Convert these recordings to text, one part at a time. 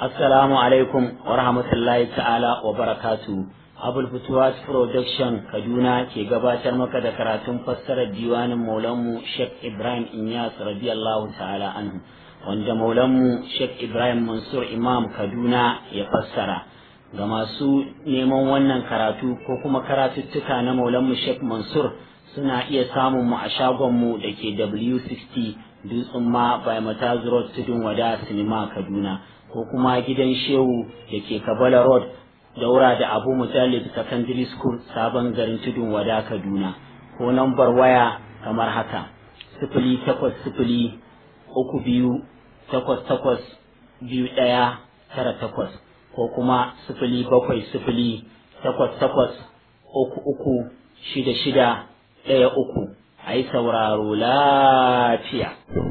Assalamu alaikum wa rahmatullahi ta'ala wa barakatu. Abul Futuwas Production Kaduna ke gabatar maka da karatun fassarar diwanin Maulanmu Sheikh Ibrahim Inyas radiyallahu ta'ala anhu wanda Maulanmu Sheikh Ibrahim Mansur Imam Kaduna ya fassara. Ga masu neman wannan karatu ko kuma karatuttuka na Maulanmu Sheikh Mansur suna iya samun mu a shagonmu da ke W60 Dutsen ma by Mataz Road Tudun Wada Sinima Kaduna. ko kuma gidan shehu da ke kabala road daura da abu mujallid secondary school sabon garin tudun wada kaduna ko nambar waya kamar haka sifili takwas sifili uku biyu takwas takwas biyu ɗaya tara takwas ko kuma sifili bakwai sifili takwas takwas uku uku shida shida ɗaya uku a yi sauraro lafiya.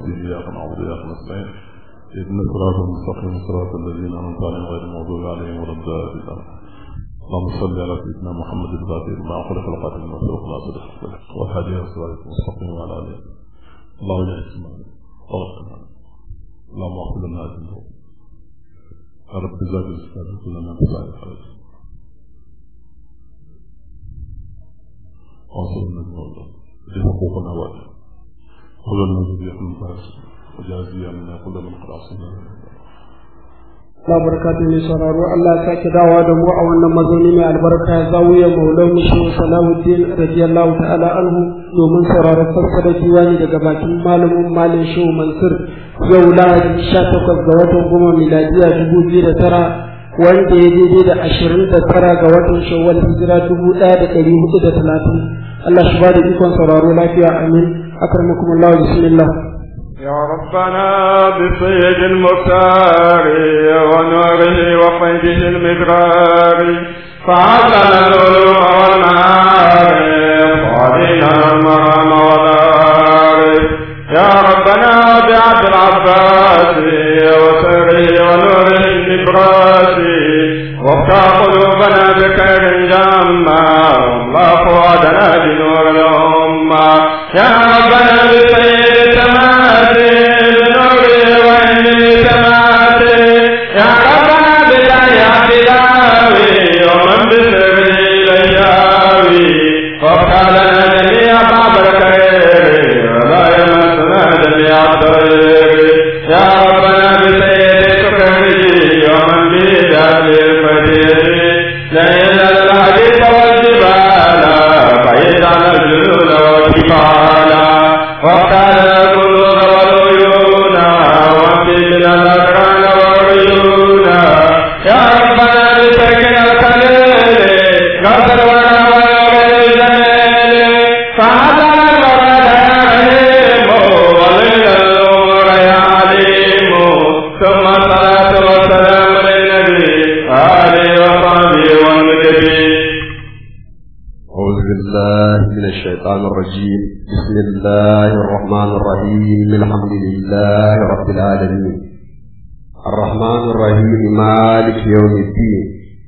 اهدنا الصراط المستقيم صراط الذين انعمت عليهم غير المغضوب عليهم ولا الضالين اللهم صل على سيدنا محمد الفاتح لما خلق القاتل المسلوق ناصر والهادي الى صراط المستقيم وعلى اله اللهم اجعل اسمعنا وغفرنا اللهم اغفر لنا ذنوبنا يا رب زاد الاسلام كلنا بسائر الخير وانصرنا المولى لحقوقنا واجب خذلنا ذرية من فاسد وجازي عنا كل من خلاصنا Allah barkatu mai sauraro Allah ya sake dawowa da mu a wannan mazauni mai albarka zawiyar maulan mu shi Salahuddin radiyallahu ta'ala anhu domin sauraron fassara diwani daga bakin malamin malam Shehu Mansur yau Lahadi 18 ga watan goma miladiya 2009 wanda ya daidai da 29 ga watan Shawwal hijira 1430 Allah shi ba da ikon sauraro lafiya amin akramakum Allah bismillah يا ربنا بسيد المختار ونوره وقيده المدرار فعلنا العلوم والمعارف وعلينا المرام والعارف يا ربنا بعبد العباس وسره ونوره النبراس وافتح قلوبنا بخير جما الله فؤادنا بنور الأمة يا ربنا بسيد الشيطان الرجيم بسم الله الرحمن الرحيم الحمد لله رب العالمين الرحمن الرحيم مالك يوم الدين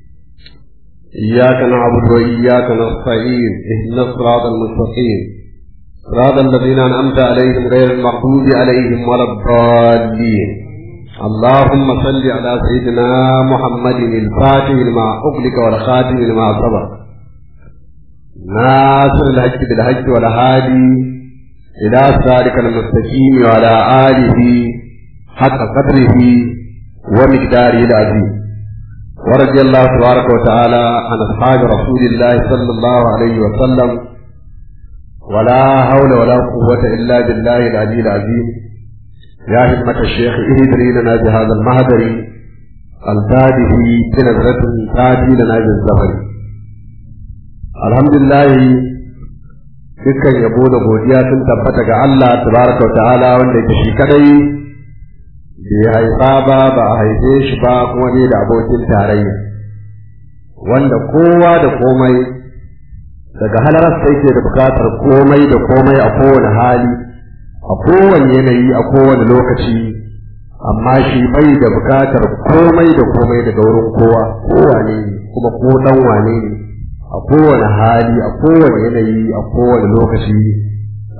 إياك نعبد وإياك نستعين اهدنا الصراط المستقيم صراط الذين أنعمت عليهم غير المغضوب عليهم ولا الضالين اللهم صل على سيدنا محمد الفاتح لما أغلق والخاتم لما سبق ناصر الحج بالحج والهادي إلى صراطك المستقيم وعلى آله حق قدره ومقداره العظيم ورضي الله تبارك وتعالى عن أصحاب رسول الله صلى الله عليه وسلم ولا حول ولا قوة إلا بالله العلي العظيم يا همة الشيخ اهدري لنا بهذا المهدر الفاتح بنظرة تاتي لنا بالزهر alhamdulillah dukkan yabo da godiya sun tabbata ga Allah tabaraka wa ta'ala wanda ke shi kadai bai haifa ba ba a haife shi ba kuma ne da abokin tarayya wanda kowa da komai daga halararsa yake da bukatar komai da komai a kowane hali a kowane yanayi a kowane lokaci amma shi bai da bukatar komai da komai daga wurin kowa kowane ne kuma ko dan wane ne a kowane hali a kowane yanayi a kowane lokaci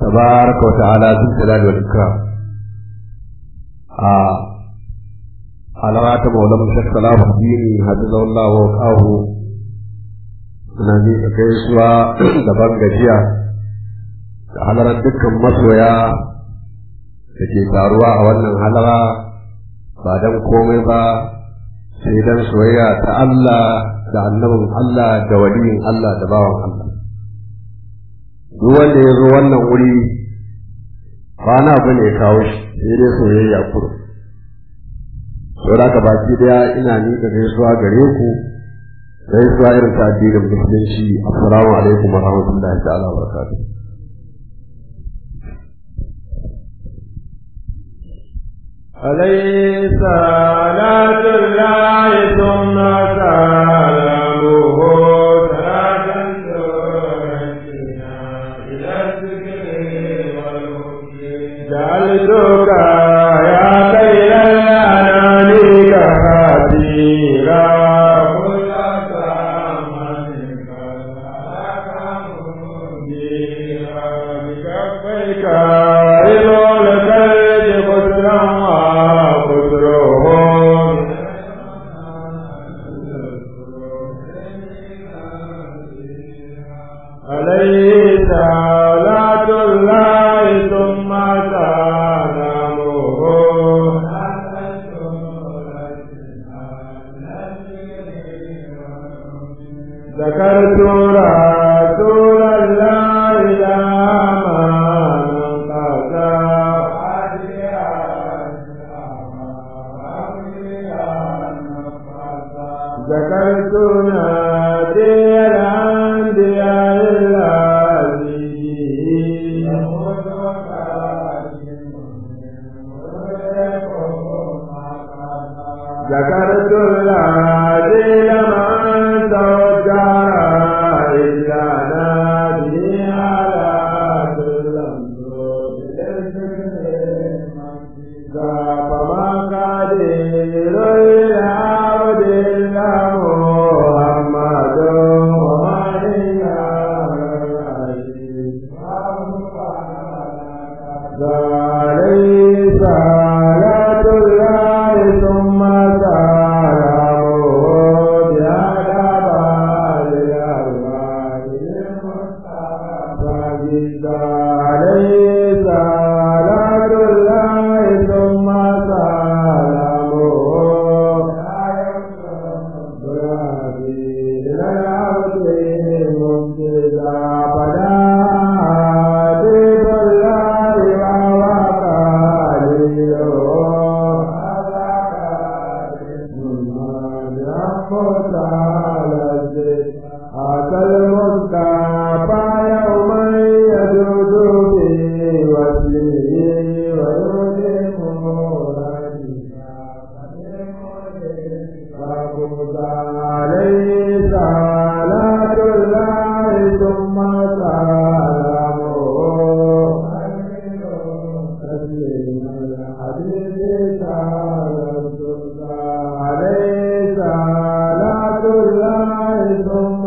tabaraka wa ta'ala zul jalali wal ikram a halara ta maulan shek salamu dini hafizahullah wa kahu suna miƙa gaisuwa da ban gajiya da halarar dukkan masoya da ke taruwa a wannan halara ba don komai ba sai don soyayya ta Allah da annabin Allah da waliyin Allah da bawan Allah duk wanda ya zo wannan wuri ba na abu ne kawo shi sai dai soyayya kuro saboda ka baki daya ina miƙa gaisuwa gare ku gaisuwa irin ta addinin musulunci assalamu alaikum wa rahmatullahi ta'ala wa barakatuh عليه صلاة الله ثم سلامه صلاة تؤدينا إلى الذكر والهدى جعلتك يا خير الأنام كثيرا كل بكفيك إلى الكلب خسرا وخسرهم عليه صلاة الله ثم سلامه ذكرت رسول الله لما ذكرت نادي الأنبياء ذكرت الذي لمن توجه إلا نادي على كل فما قدير العبد إلا محمد وما عليه صلاة الله ثم سلامه بأدب الأرواح عليه صلاة الله ثم سلامه عليه صلاة الله ثم سلامه عليه صلاة الله ثم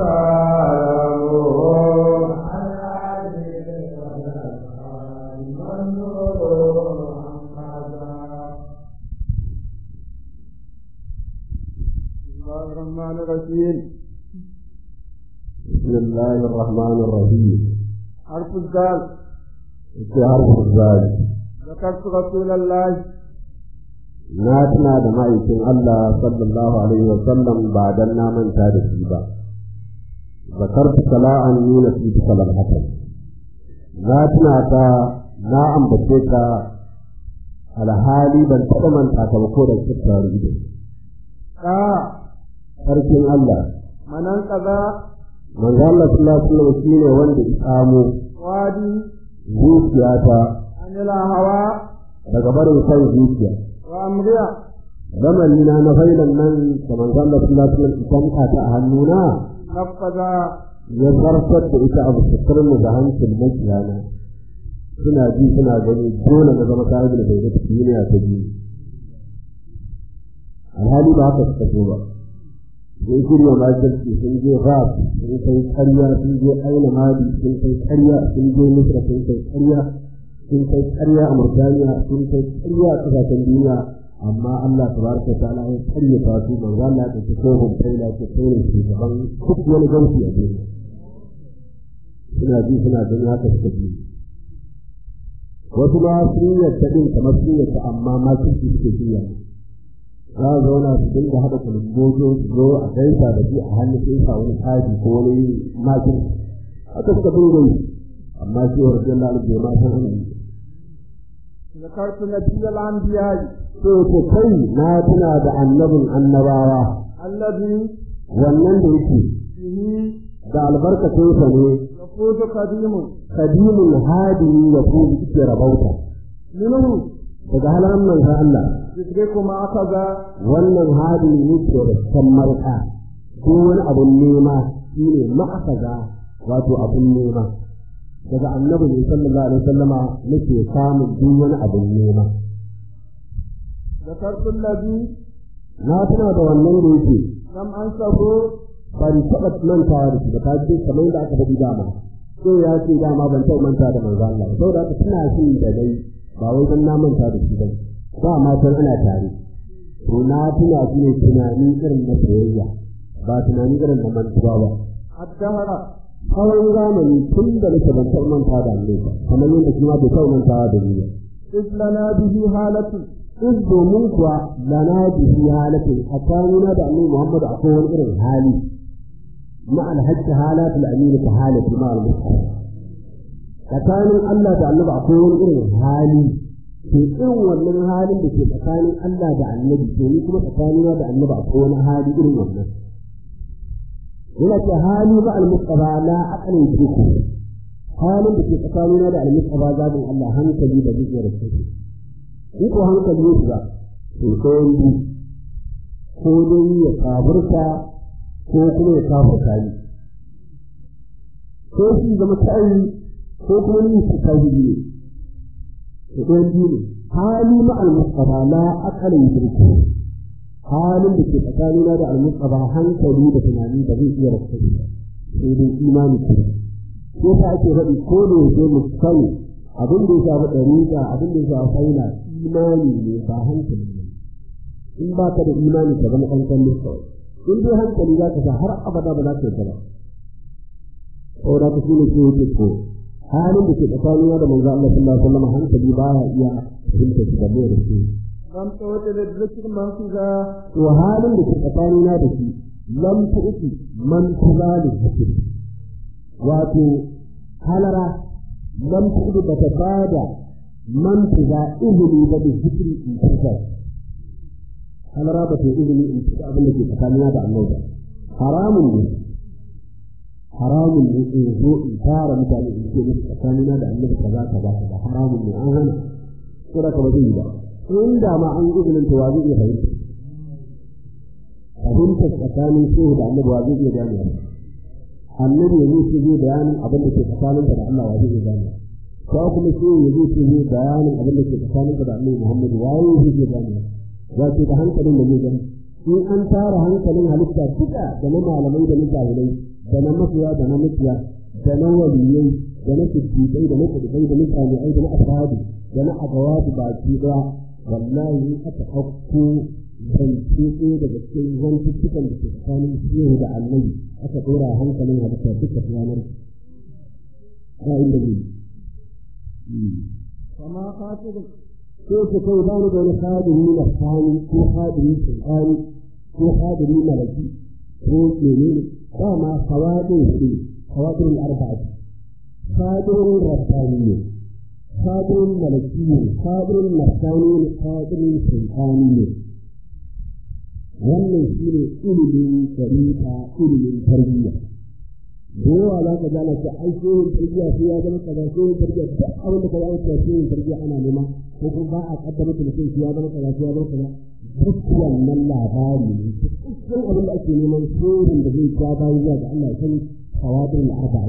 سلامه الله الرحمن الرحيم بسم الله الرحمن الرحيم حرف الزال في حرف الزال ذكرت رسول الله na tuna da ma'aikin Allah sallallahu alaihi wa sallam ba dan na manta da shi ba zakartu sala'an ni na fi salal hasan na tuna ta na ambace ta alhali ban taɓa manta ta ba ko da cikin ido ka sarkin Allah manan kaza manzo Allah sallallahu alaihi wa sallam shine wanda ya samu wadi zuciyata anila hawa daga barin san zuciya wa amriya ramani na na failan nan da manzo Allah sallallahu alaihi wa sallam ita ta a hannuna nafaza ya zartar da ita abu mu da hancin makiyana suna ji suna gani dole na zama kayan da bai zata duniya ta biyu alhali ba haka suka so ba sun shirya makirci sun je rap sun kai karya sun je aina mali sun kai karya sun je misra sun kai karya sun kai karya a murtaniya sun kai karya a kasashen duniya amma Allah tabaraka wa ta'ala ya karyata su manzo Allah ya ce ko hum kaila ce kai ne shugaban duk wani gausi a duniya suna ji suna ganin haka suka ji wasu ma sun yadda din kamar sun yadda amma ma sun ci suke jiya za a zauna su dinga haɗa kulumbozo su zo a gaisa da shi a hannun sai sa wani kaji ko wani makin haka suka dinga yi amma shi wa rajin da alibu ma san ana yi ذكرت نبي الأنبياء to ko kai na tuna da annabin annabawa الذي wannan da yake به da albarkacinsa ne يفوز قديم kadimin hadini ya ko yake rabauta منه daga halan manzo Allah يدرك ما أخذ wannan hadin yake da kan marka ko wani abun nema shine ma'akaza wato abun nema daga annabi ne sallallahu alaihi wasallama nake samun duk wani abun nema ذكرت الذي na tuna da wannan da yake لم أنسه ban taɓa mantawa da shi ba ta ce kamar da aka faɗi dama sai ya ce dama ban taɓa manta da manzo Allah ba saboda haka tana shi da dai ba wai dan na manta da shi ba ba ma san ana tare to na tuna shi ne tunani irin na soyayya ba tunani irin na mantuwa ba الدهر tsawon zamani tun da nake ban taɓa manta da Allah ba kamar yadda shi ma bai taɓa mantawa da ni ba إذ لنا به حالة in domin kuwa lana bihi halatin tsakanina da annabi Muhammad akwai wani irin hali ma alhajji halatul amin ta halati ma al-mustafa tsakanin Allah da annabi akwai wani irin hali to irin wannan halin da ke tsakanin Allah da annabi to ni kuma tsakanina da annabi akwai wani hali irin wannan yana ce hali ma al-mustafa la aqalin jiku halin da ke tsakanina da al-mustafa zabin Allah hankali da zai rasu in ko hankali ya shiga to sai yi ko dai ya kafurta ko kuma ya kafurta ni ko shi zama tayi ko kuma ni su kafiri ne to ɗayan biyu ne hali ma al-mustafa la aqala yudriku halin da ke tsakanina da al-mustafa hankali da tunani da zai iya rasu sai dai imani ce ko ta ake faɗi ko da yake mu sani abin da ya shafi ɗariƙa abin da ya shafi faila imani ne ba hankali ne in ba ka da imani ka zama kankan ne kawai in dai hankali za ka sa har abada ba za ka yi ba saboda ka shine ke yake ko halin da ke tsakanin da manzo Allah sallallahu alaihi wasallam hankali ba ya iya fahimta shi da mai da shi لم تعد للذكر منفذا to halin da ke tsakanin da shi lam tu'ti man tuzali zikr wato halara lam tu'ti bata bada man tuza izini ba da zikri in kusa halara ba ta izini in kusa abin da ke tsakanina da annabi haramun ne haramun ne in zo in tara mutane in ce musu tsakanina da annabi kaza kaza kaza haramun ne an hana ko da ka ba zai yi ba in da ma an izinin ta wa zai iya fahimta fahimtar tsakanin shehu da annabi wa zai iya gane annabi ya zai ce zai bayanin abin da ke tsakanin da Allah wa zai iya gane ko kuma shehu ya zai ce zai bayanin abin da ke tsakanin da annabi Muhammad wa zai iya gane za ce da hankalin da zai gani in an tara hankalin halitta duka da na malamai da na jahilai da na mafiya da na mafiya da na waliyai da na siddiƙai da na kudubai da na jami'ai da na ashabi da na agawabi baki daya wallahi in aka ɗauko zance ɗaya daga cikin zantuttukan da ke tsakanin shehu da annabi aka ɗora hankalin halitta duka yanar ba inda zai فما خاطب ko su kai ba ni da wani hadiri na sani ko hadiri sultani ko hadiri malaki ko menene ba ma hawadin su hawadin arba'a hadirin rabbani ne hadirin malaki ne hadirin nasani ne hadirin sultani ne wannan shi ne ilimin shari'a ilimin tarbiyya da yawa za ka gane ce ai shehin tarbiyya sai ya zama kaza shehin tarbiyya duk abin da ka zama cewa shehin tarbiyya ana nema ko kuma ba a kaddama da mutum shi ya zama kaza shi ya zama kaza duk wannan labari ne duk abin da ake neman shehin da zai ja bayan zuwa ga Allah ya san hawadin arba'a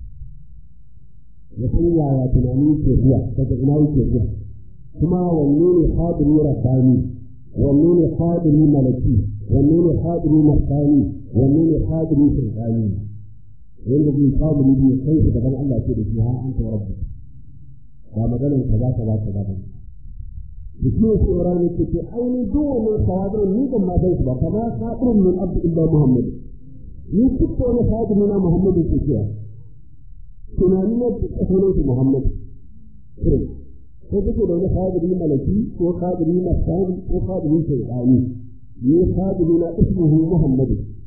ya san yaya tunani ke zuwa daga ina yake zuwa kuma wanne ne hadiri rabbani wanne ne hadiri malaki wanne ne hadiri masani wanne ne hadiri sultani wanda zai samu ne ya kai shi gaban Allah ce da shi har an ta rabbi ba maganar kaza kaza kaza ba da shi ne sai rana ce ce aini duk wannan sawabirin ni ban ma san su ba kama sabirin min abdu illa muhammad ni duk wani sawabirin na muhammad ke cewa tunani na duk sunan su muhammad irin ko kake da wani sawabirin malaki ko sawabirin masani ko sawabirin shaitani ni sawabirin na ismuhu muhammad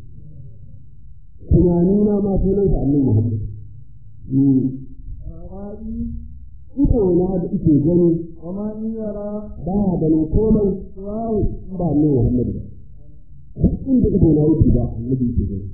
tunani na ma sunan sa annabi muhammad ita na da ike gani وما إن يرى ba ya ganin komai wawo ba ne Muhammadu ba duk inda ido na yi ba annabi ke gani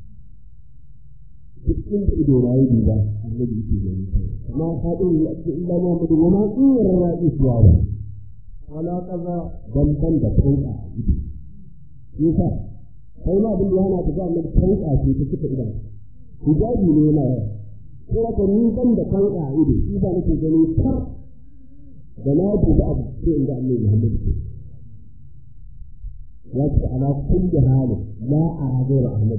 duk inda ido na yi ba annabi ke gani amma fadin ya ce illa Muhammadu wa ma in yarra isuwa ba ولا قضاء dan ban da kanka a ido yasa kai ma abin da yana ta ga annabi kanka ce ta cika idan hijabi ne yana yawa ko ka ni ban da kanka a ido shi ba nake gani tar da na duba abu sai inda annabi Muhammad ke wasu ala kulli halin la ara ghayra ahmad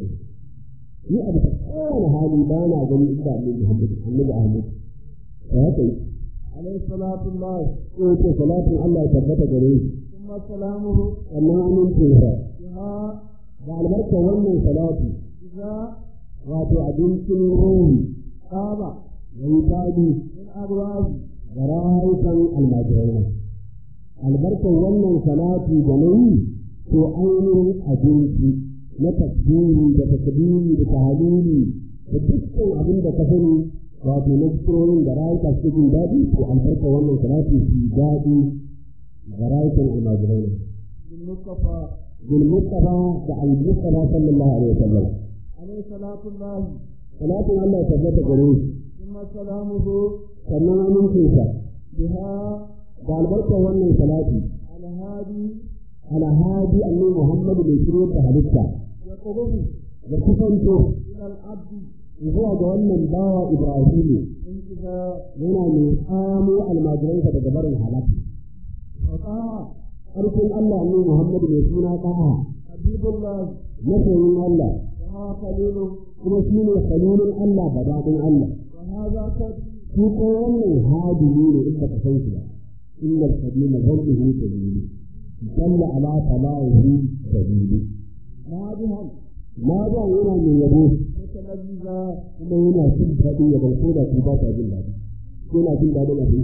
ni abu ta kowane hali ba na gani inda annabi Muhammad annabi Ahmad ta haka yi عليه صلاة الله ko ce salatin Allah ya tabbata gare shi ثم سلامه sannan amincin sa بها da albarkar wannan salati إذا wato abincin ruhi قام wani fadi من أبواب da rayukan almajirai albarkar wannan salati da na yi to ainihin abinci na tasbihi da takbiri da tahalili da dukkan abin da ka sani wato na zikirorin da rayuka suke jin daɗi to albarkar wannan salati su daɗi da rayukan almajirai بالمصطفى bil mustafa da al mustafa sallallahu alaihi wasallam عليه صلاة الله salatin Allah ya tabbata gare shi ثم سلامه sannan amincinsa بها da albarkar wannan salati الهادي alhadi annabi Muhammad mai shirye da halitta يقرب da kusanto إلى العبد zuwa ga wannan bawa Ibrahimu انتهاء yana mai tsamo almajiransa daga barin halaka وطاعة ƙarfin Allah annabi Muhammad mai suna ƙaha حبيب الله masoyin Allah وها خليله kuma shi ne khalilin Allah da daɗin Allah وهذا كد shi ko wannan hadimi ne in baka san shi ba innal qadima rabbuhu sabili dalla ala talahi sabili نادها ma ba yana mai yabo متلذذا kuma yana jin daɗi ya bai ko da ku ba ta jin daɗi yana jin daɗin abin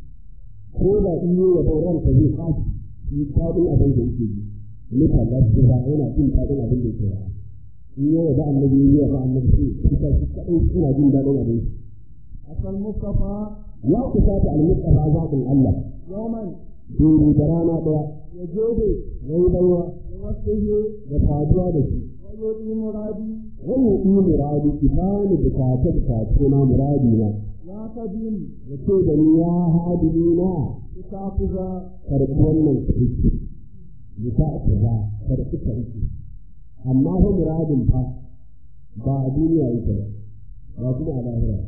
ko da in yi yabo ranka zai kashi shi daɗin abin da yake ji nika lafiya yana jin daɗin abin da yake ra'a in yi yabo annabi yi yabo annabi sai kusa shi kaɗai suna jin daɗin abin أتى المصطفى ya kusa ta almustafa zaɓin Allah يوما dole da rana ɗaya يجود ya yi baiwa بوصفه da saduwa da shi ويؤتي مرادي wannan yi muradi ibani bukace bukace na muradi na لا تدين ya ce da ni ya hadini na لتعفذا karɓi wannan kirki ya ta za karɓi kirki amma fa muradin fa ba a duniya yake ba ba kuma a lahira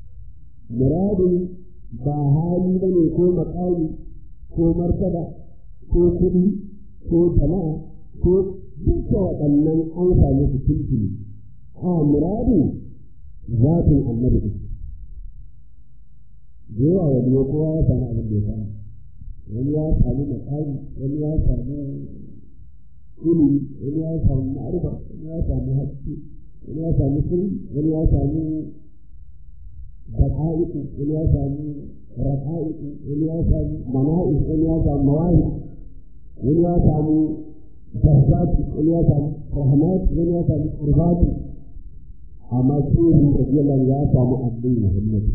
muradin ba hali ba ne ko makami ko martaba ko kuɗi ko jama'a ko duka waɗannan an sami su tuntuni a muradin zatin annabi ɗin da yawa wani kowa ya sami abin da ya sami wani ya samu makami wani ya samu ilimi wani ya samu ma'arifa wani ya samu haske wani ya samu sirri wani ya samu daqa'iqu wani ya samu raqa'iqu wani ya samu mana'i wani ya samu mawahi wani ya samu bahzati wani ya samu rahmat wani ya samu qurbati amma shehu radiyallahu ya samu abdul muhammad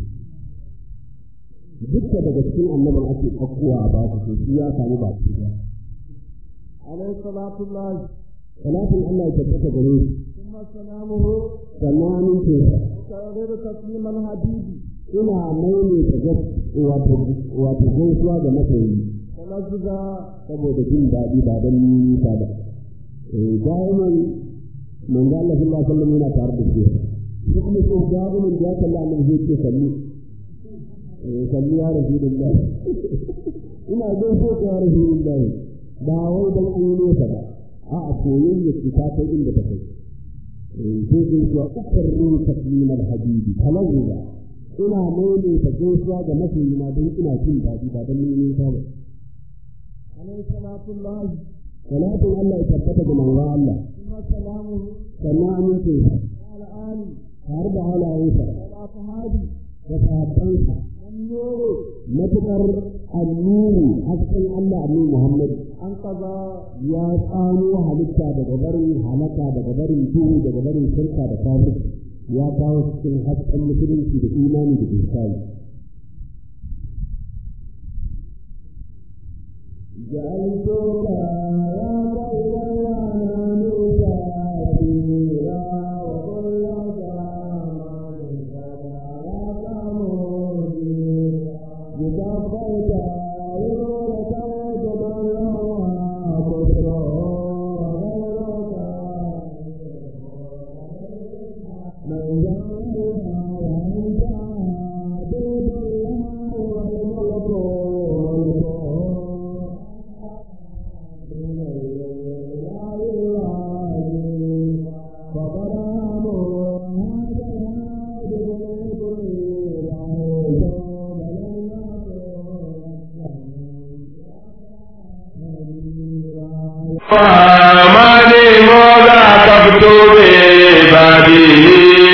dukka daga cikin annabin ake ɗaukowa a ba su shi ya samu ba su ba. عليه صلاة الله Salatin Allah ya tabbata gare shi ثم سلامه sannan amince sa وتغير تسليم الحبيب ina maimaita gas wato wato gaisuwa ga masoyi تلذذا saboda jin daɗi ba don nisa ba. Eh da'iman manzo Allah sallallahu alaihi wasallam yana tare da shi. Shi kuma sai da'iman ya kalla annabi zai ce sallu. Eh sallu ya rasulullah. Ina gaishe ka ya rasulullah. Ba wai dan an yi nesa ba. A'a soyayya ce ta kai inda ta kai. Eh sai sai ya ukarru taslim al-habibi talawwa. Ina maimaita gaisuwa ga masoyina don ina jin daɗi ba don nisa ba. عليه صلاة الله salatin Allah ya tabbata ga manzo Allah ثم سلامه sannan amincinsa على آله har da halayensa والأصحاب da sahabbansa والنور matuƙar annuri hasken Allah annabi Muhammad أنقذ ya tsano halitta daga barin halaka daga barin duhu daga barin shirka da kafir ya kawo cikin hasken musulunci da imani da ihsani جعلتك يا خير الأنام سافيرا وكل زمان سبعك مدير بكفيك يدورك وجبل وكسرا وغيرك من جعلها وأنت عبد الله والملك والملك فماني مولا تبدو ببابه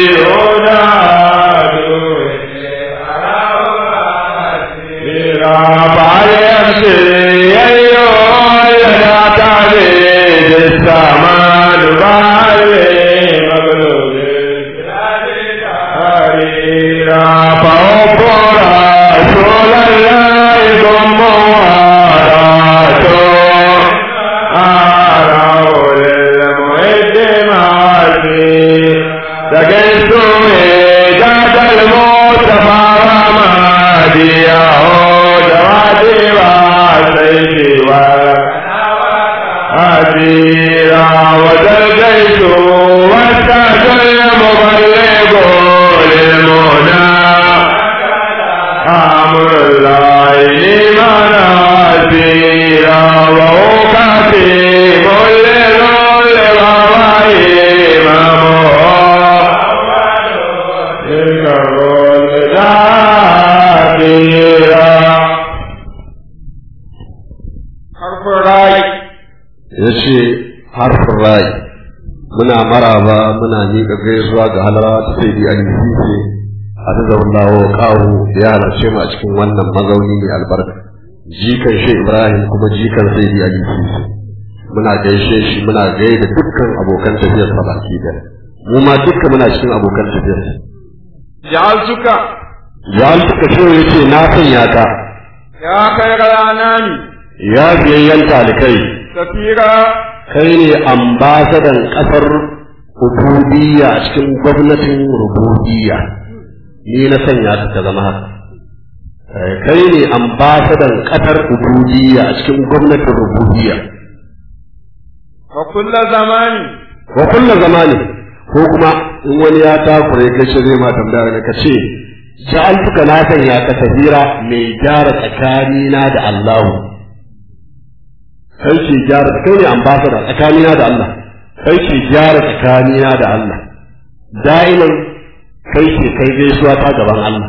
أسيرا وتلقيت واتاك المبلغ للمنى أمر الله لمن أسيرا وهو كتيب لذل غرائم تلك الرسل حرف الراي ya ce harfin rai muna maraba muna miƙa gaisuwa ga halara ta sai di alifise a ta zaunawa kawo ya halarce mu a cikin wannan mazauni mai albarka jikan shi ibrahim kuma jikan sai di alifise muna gaishe shi muna gaida dukkan abokan tafiyar sa baki da mu ma dukkan muna cikin abokan tafiyar جعلتك ya suka ce ya ce na sanya ka يا خير الأنام ya biyayyen talikai سفيرا kai ne ambasadan kasar rububiyya a cikin gwamnatin rububiyya ni na sanya ka ka zama haka Eh, kai ne ambasadan kasar rububiyya a cikin gwamnatin rububiyya وكل زمان wa kulla zamani ko kuma in wani ya takure kai shi zai ma tambaya ne ka ce ja'altuka na sanya ka safira mai gyara tsakanina da Allahu kai ke gyara kai ne ambassador tsakanina da Allah kai ke gyara tsakanina da Allah da'iman kai ke kai gaisuwa ta gaban Allah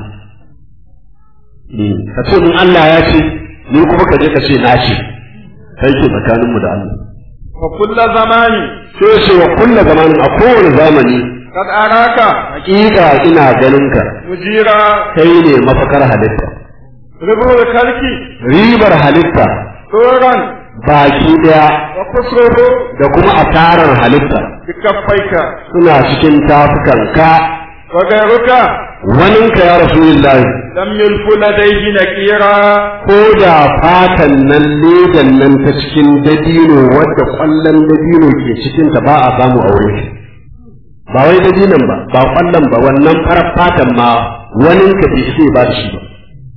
ka ce mun Allah ya ce ni kuma ka je ka ce na ce kai ke tsakaninmu da Allah وكل زمان sai ce wa kulla zamanin a kowane zamani قد أراك hakika ina ganin ka مجيرا kai ne mafakar halitta ربو الخلق ribar halitta طورا baki daya وقصره da kuma asarar halitta بكفيك suna cikin tafukanka وغيرك waninka ya rasulullahi لم يلف لديه نكيرا ko da fatan nan ledan nan ta cikin dabino wadda kwallon dabino ke cikin ta ba a samu a wurin shi ba wai dabinon ba ba kwallon ba wannan farar fatan ma waninka bai sai ba da shi ba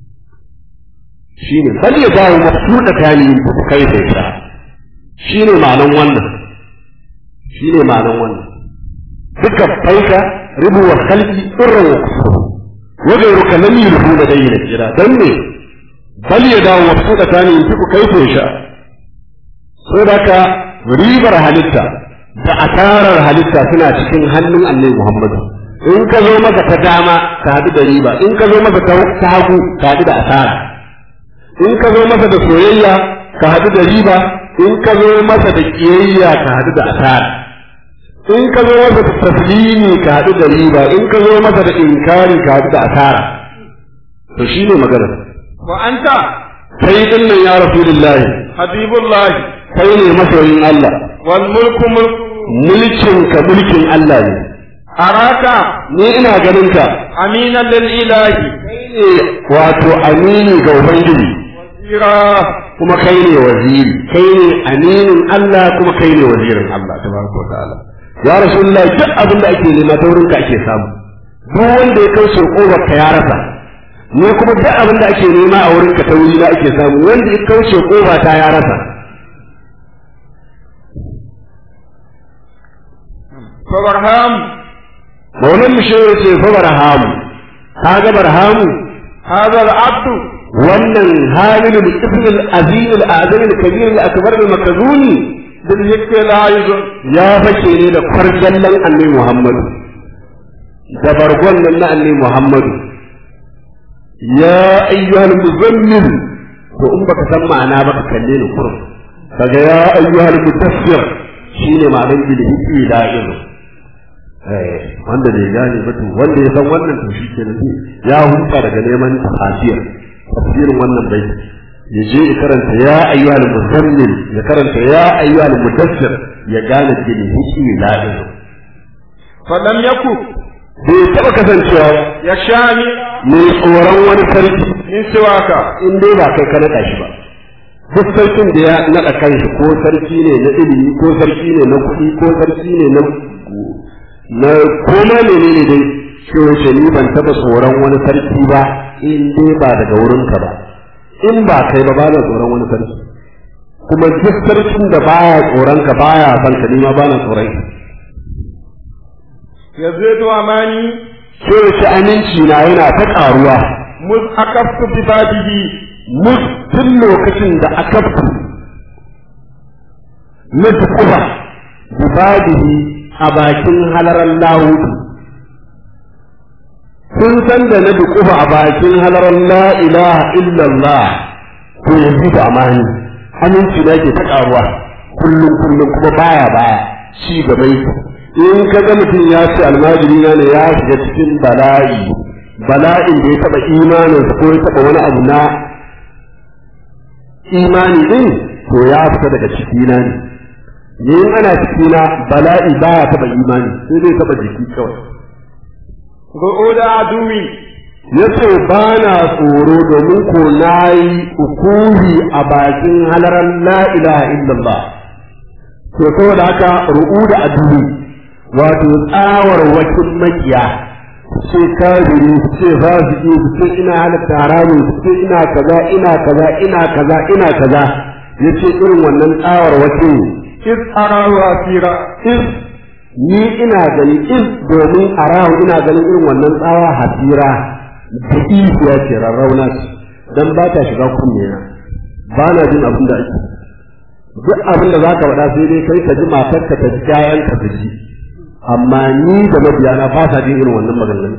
shine bal ya dawo mafsuda kani kai sai sa shine ma'anan wannan shine ma'anan wannan duka faika ribu wa khalqi irra wa kufur wa ghayruka lam yulhu ladayna kira dan ne bal ya dawo mafsuda kani ku kai sai sha saboda ribar halitta da asarar halitta suna cikin hannun annabi Muhammad in ka zo maka ta dama ka haɗu da riba in ka zo maka ta hagu ka haɗu da asara in ka zo masa da soyayya ka haɗu da riba in ka zo masa da kiyayya ka haɗu da asara in ka zo masa da taslimi ka haɗu da riba in ka zo masa da inkari ka haɗu da asara to shine magana wa anta kai din nan ya rasulullahi habibullah kai ne masoyin Allah wal mulku mulku mulkin ka mulkin Allah ne araka ni ina ganin ka aminan lil ilahi kai ne wato amini ga ubangiji ira kuma kai ne waziri kai ne aminin Allah kuma kai ne wazirin Allah tabaraka wa ta'ala ya rasulullah duk abin da ake nema ta wurinka ake samu duk wanda ya kauce kobar ka ya rasa ni kuma duk abin da ake nema a wurinka ta wuri na ake samu wanda ya kauce koba ta ya rasa fa barham maulan mu shehu ce fa barhamu kaga barhamu hadha al abdu wannan halilul ibnul azim al azim al kabir al akbar al makazuni bil hikmi la yuzun ya fashe ne da kwarjallan annabi Muhammadu da bargon nan na annabi Muhammadu ya ayyuhal muzammil to in baka san ma'ana ba ka kalle ni kurum kaga ya ayyuhal mutaffir shine ma'anar bilhi la ilu eh wanda bai gane ba to wanda ya san wannan to shi kenan ya huta daga neman tafsir tafsirin wannan bai ya je ya karanta ya ayyuhal muzammil ya karanta ya ayyuhal mudassir ya gane bilhi la ilu fa lam yaku bai taɓa kasancewa yashami mai tsoron wani sarki min siwaka in dai ba kai ka naɗa shi ba duk sarkin da ya naɗa kanshi ko sarki ne na ilimi ko sarki ne na kuɗi ko sarki ne na na koma menene dai shi wace ni ban taɓa tsoron wani sarki ba in dai ba daga wurinka ba in ba kai ba ba na tsoron wani sarki kuma duk sarkin da baya tsoron ka baya son ka ni ma ba na tsoron ka yazidu amani shi wace aminci na yana ta ƙaruwa muz akaftu bi babihi mus tun lokacin da aka fi na tukuba bibadihi a bakin halarar lahudu sun san da na dukuba a bakin halarar la ilaha illallah to yanzu da amani aminci da ke ta karuwa kullum kullum kuma baya baya ci gaba yake in ka ga mutum ya ce almajiri na ne ya shiga cikin bala'i bala'in da ya taba imaninsa ko ya taba wani abu na imani din to ya fita daga cikina ne ni in ana cikina bala'i baya taba imani sai dai taba jiki kawai ru'uda aduwi yace ba na tsoro domin ko nayi ukuhi a bakin halaran la ilaha illallah to saboda haka ru'uda aduwi wato tsawar wakil makiya ce kafiri ce fasiki ce ina halatta haramun ce ina kaza ina kaza ina kaza ina kaza yace irin wannan tsawar wace is arahu asira is ni ina gani is domin arahu ina ganin irin wannan tsawa hasira da ya ce rarrauna ce dan ba ta shiga kunne na ba na jin abin da ake duk abin da zaka faɗa sai dai kai ka ji matarka ta ji kayan ka ji amma ni da mabiyana ba sa jin irin wannan maganganun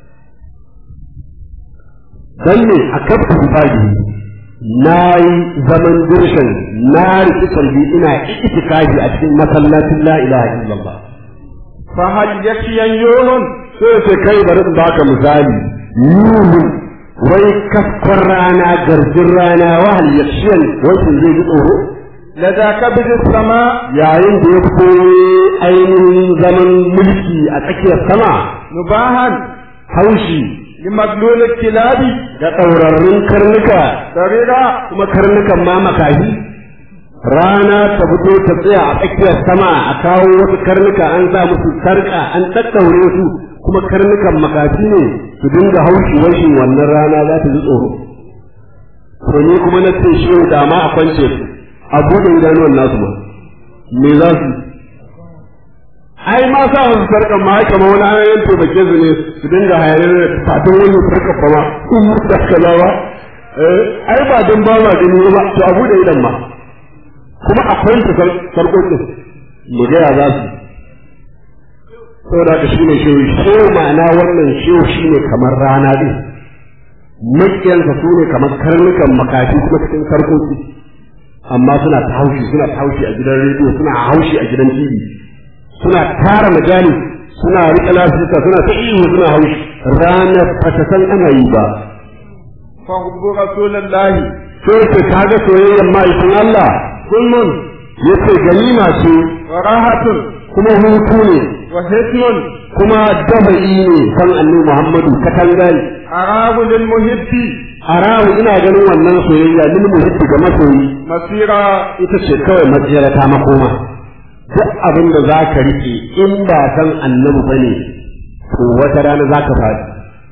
dan ne a kafin fadi na yi zaman dirshan na riki kalbi ina itikafi a cikin masallacin la ilaha illallah fa hal yakiyan yawon sai sai kai bari in baka misali yuhu wai kaskon rana garjin rana wahal yakshiyan wasu zai ji tsoro lada kabid sama yayin da ya fito ainihin zaman mulki a tsakiyar sama nubahan haushi limaglul kilabi da ɗaurarrun karnuka sarira kuma karnukan ma makahi rana ta fito ta tsaya a tsakiyar sama a kawo wasu karnuka an sa musu sarka an tattaure su kuma karnukan makafi ne su dinga haushi washin wannan rana za ta ji tsoro to ni kuma na ce shi da ma a kwance su a buɗe idanuwan nasu ma me za su ai ma sa wasu sarkan ma haka ma wani ayoyin taimake su ne su dinga hayar da fatan wani sarkan ba ma in mutu da kaza ba ai ba don ba ma gani ba to a buɗe idan ma kuma akwai su sarkokin mu ga ya za su saboda haka shine shehu shehu ma'ana wannan shehu shine kamar rana din makiyansa su ne kamar karnukan makafi kuma cikin sarkoki amma suna ta haushi suna ta haushi a gidan rediyo suna haushi a gidan tv suna tara majali suna riƙe lafiyarsa suna ta ihu suna haushi ranar ba ta san ana yi ba فحب رسول الله sai ce ka ga soyayyar ma'aikin Allah kullum ya ce ganima ce وراحة kuma hutu ne وحسن kuma dafa'i ne san annabi Muhammadu katanga ne أراه للمحب haramu ina ganin wannan soyayya lil muhibbi ga masoyi مسيرا ita ce kawai matsayar ta makoma duk abin da za ka riƙe in ba san annabi ba ne to wata rana za ka faɗi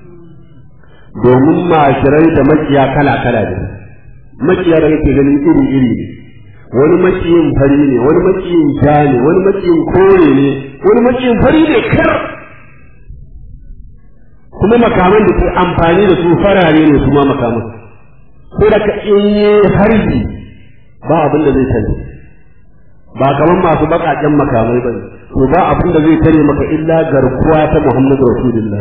domin mashirai da makiya kala kala ne makiya da kake ganin iri iri ne wani makiyin fari ne wani makiyin ja ne wani makiyin kore ne wani makiyin fari ne kar kuma makaman da ke amfani da su farare ne su ma makaman ko da ka in yi harbi ba abin da zai tare ba kamar masu baƙaƙen makamai ba to ba abin da zai tare maka illa garkuwa ta Muhammadu Rasulullah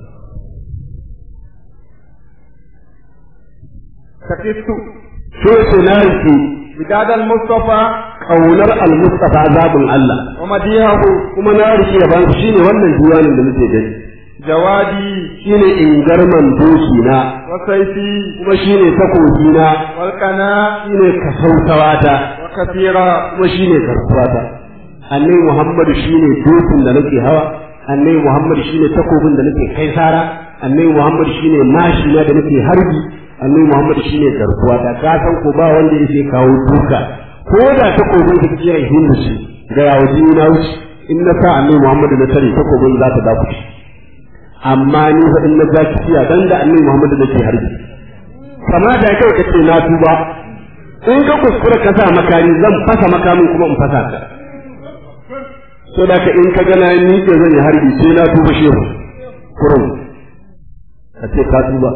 سكت so ce na rike بداد المصطفى kaunar al-Mustafa zabin Allah ومديحه kuma na rike yaban shi ne wannan diwanin da muke gani جوادي shine ingarman doki na وسيفي kuma shine takobi na والقناة shine kasautawata وكثيرا kuma shine garkuwata annabi Muhammadu shine dokin da nake hawa annabi Muhammadu shine takobin da nake kai sara annabi Muhammadu shine mashi na da nake harbi annabi Muhammadu shine garkuwata ka san ko ba wanda yake kawo duka ko da takobin da kike yin hindu shi ga yawo jini na wuce in na sa annabi Muhammadu na tare takobin za ta dafu amma ni fa in na ja kiya dan da annabi Muhammadu nake harbi kama da kai kace na tuba in ka kuskura ka sa makami zan fasa makamin kuma in fasa ka so da ka in ka gana ni ke zan yi harbi sai na tuba shehu kurum ka ce ka tuba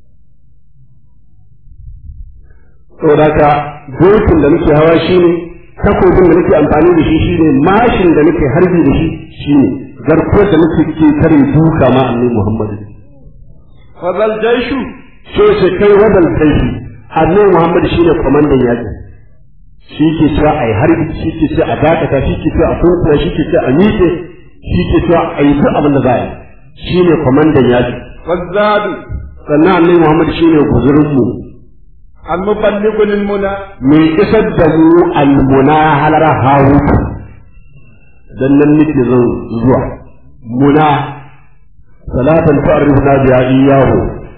so da ka dokin da nake hawa shine takobin da nake amfani da shi shine mashin da nake harbi da shi shine garkuwar da nake ke tare duka ma annabi Muhammad وذا الجيش so sai kai wadal kai annabi Muhammad shine komandan yaki shi ke cewa a yi harbi shi ke cewa a dakata shi ke cewa a sunkuwa shi ke cewa a miƙe shi ke cewa a yi duk abin da za a yi shi ne kwamandan yaƙi والزاد sannan annabi Muhammad shi ne guzurinmu المبلغ للمنى mai isar da mu almuna halara hawutu dan nan nake zan zuwa muna salatan ta'rifuna biya iyahu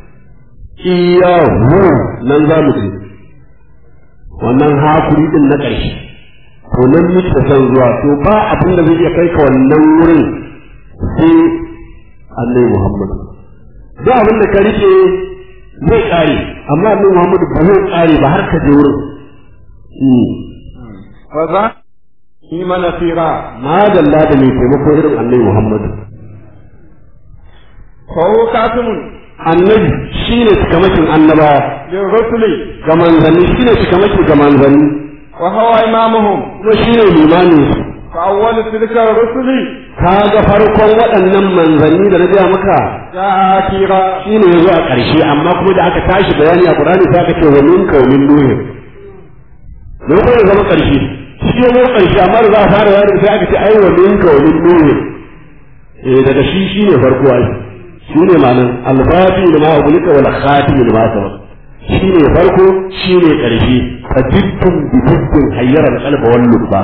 iyahu nan za mu je wannan hakuri din na ƙarshe to nan muke son zuwa to ba abin da zai iya kai ka wannan wurin sai annabi Muhammad duk abin da ka rike zai ƙare amma annabi Muhammad ba zai ƙare ba har ka je wurin وذا إيمان نصيرا ma dalla da mai taimako irin annabi Muhammad فهو كاتم annabi shine cikamakin annabawa للرسل ga manzanni shine cikamakin ga manzanni وهو إمامهم kuma shine limamin su فأول تلك الرسل ka ga farkon waɗannan manzanni da na gaya maka جاء أخيرا shi ne ya zo a ƙarshe amma kuma da aka tashi bayani a Qur'ani sai aka ce wa min kaumin nuhin da kuma ya zama ƙarshe shi ya zo ƙarshe amma da za a fara bayani sai aka ce ai wa min kaumin nuhin eh daga shi shi ne farko ai shi ne ma'anar alfati da ma ubulika wal khatim da ma sabaq shi ne farko shi ne ƙarshe fadiddun bi diddin hayyara al-qalba wal lubba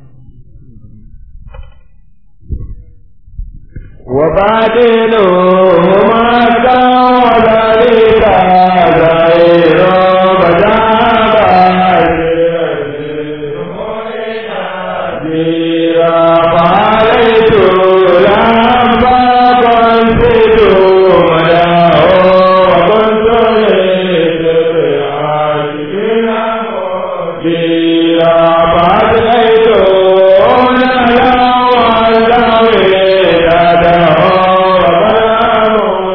وبعدينهما كان ذلك غير فعليت لما كنت مداه وكنت للعاشقين مديرا فأتيت نهلا والله يده وسلام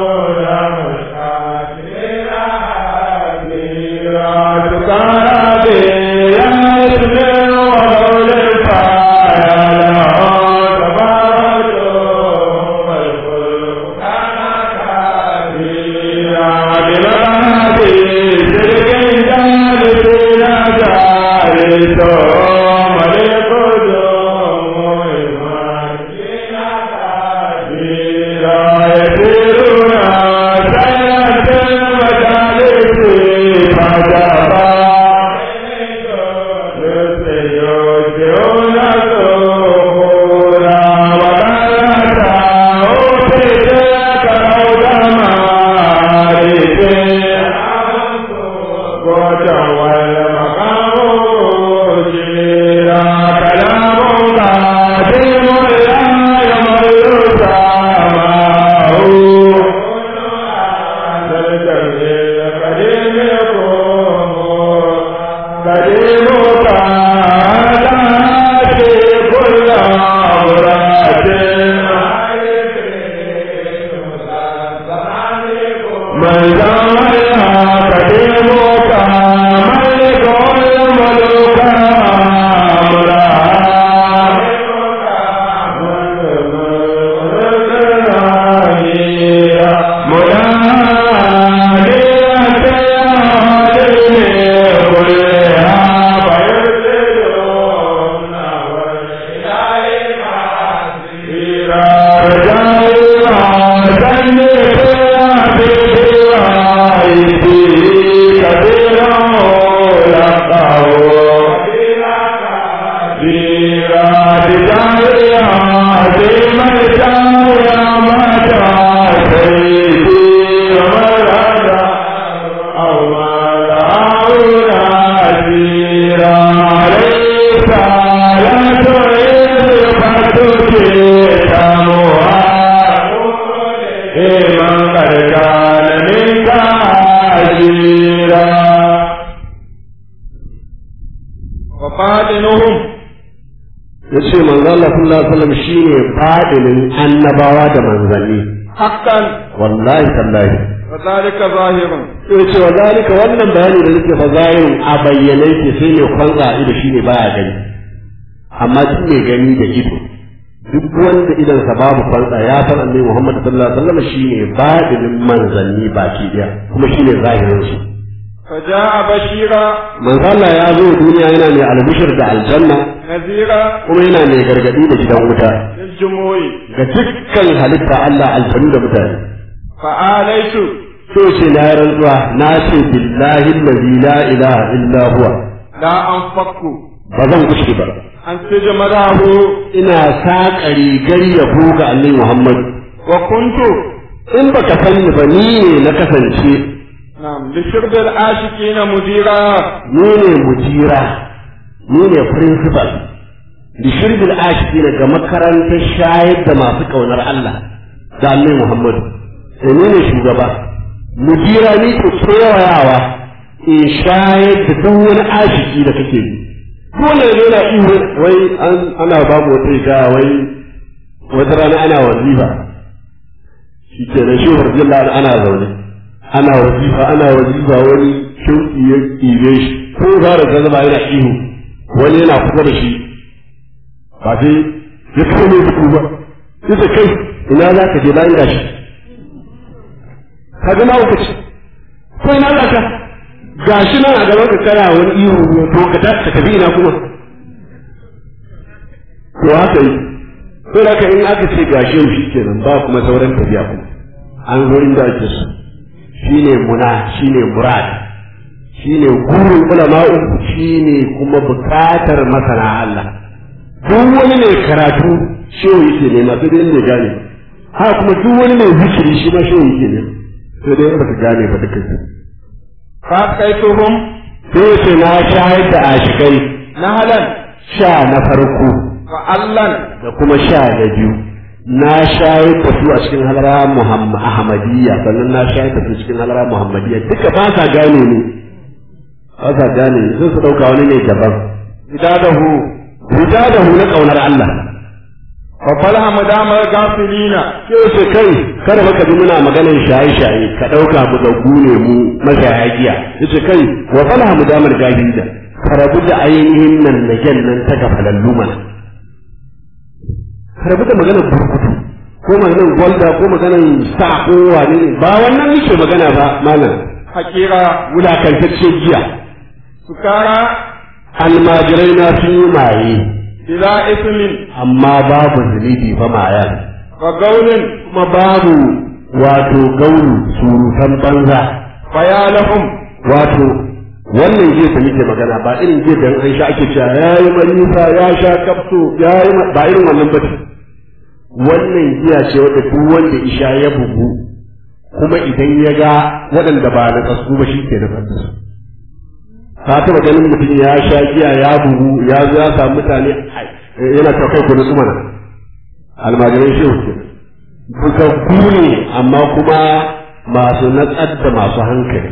yace manzo Allah sallallahu alaihi wasallam shine fadilin annabawa da manzanni حقا wallahi tallahi وذلك ظاهر yace wa zalika wannan bayani da nake fa zahirin a bayyane ke sai ne kwanza ido shine baya gani amma duk mai gani da ido duk wanda idan sa babu kwanza ya san annabi Muhammad sallallahu alaihi wasallam shine fadilin manzanni baki daya kuma shine zahirin su فجاء بشيرا manzo Allah ya zo duniya yana mai albishir da aljanna نذيرا kuma yana mai gargadi da gidan wuta للجموع ga dukkan halitta Allah aljanu da mutane فآليت so ce na rantsuwa na ce billahi allazi la ilaha illa huwa لا أنفق ba zan kushe ba أن تجمله ina saƙa rigar yabo ga annabi Muhammad وكنت in baka sani ba ni ne na kasance نعم لشرب العاشقين مديرا ni ne mujira ni ne principal da shirbil ashiki daga makarantar shayar da masu ƙaunar Allah da annabi Muhammad sai ni ne shugaba mujira ni ke kewayawa in shayar da duk wani ashiki da kake yi dole ne na iyo wai an ana babu wata ita wai wata rana ana wazifa shi ke nan shi warjilla ana zaune ana wazifa ana wazifa wani shauki ya ƙibe shi ko fara zama yana ihu wani yana kusa da shi ba sai ya kawo mai duku ba sai kai ina za ka je bayan gashi ka ga ma ce ko ina za ka gashi nan a gaban ka kana wani ihu to ka ta ka tafi ina kuma to haka yi to da ka in aka ce gashi yau shikenan ba kuma sauran tafiya kuma an zo inda ake so shine muna shine murad shine gurin ulama'u shine kuma bukatar masana Allah duk wani mai karatu shehu yake nema sai dai mai gane ha kuma duk wani mai zikiri shi ma shehu yake nema sai dai in baka gane ba duka فأسقيتهم sai ce na shayar da ashikai نهلا sha na farko وعلا da kuma sha na biyu na shayar da su a cikin halara Muhammad Ahmadiyya sannan na shayar da su cikin halara Muhammadiyya duka ba sa gane ne ba sa gane sai su dauka wani ne daban بداده Rita da hu na ƙaunar Allah. وفلها مدام الغافلين Sai ce kai, kada baka ji muna maganar shaye-shaye, ka ɗauka mu da gune mu mashaya giya. Ya ce kai, wa falaha mu damar gahida, ka rabu da ainihin nan na gyan nan ta gafalallu mana. Ka rabu da maganar burkutu, ko maganar gwalda, ko maganar sa ko wane ne, ba wannan nake magana ba, malam. حقيرا Wulakantaccen giya. سكارى Almajirai na sun yi maye, بلا إثم amma babu zunubi ba mayan. وقول kuma babu wato gauru surutan banza فيا لهم wato wannan jiya da muke magana ba irin jiya da an sha ake cewa ya yi marisa ya sha kafso ya yi ma- ba irin wannan ba ce wannan giya ce wadda duk wanda isha ya bugu kuma idan ya ga waɗanda ba na kasu ba shi ke na su ka taɓa ganin mutum ya sha giya ya bugu ya zo ya samu mutane ai, yana ta kai kuma tsumana almajiran shehu ke bugaggu ne amma kuma masu natsar da masu hankali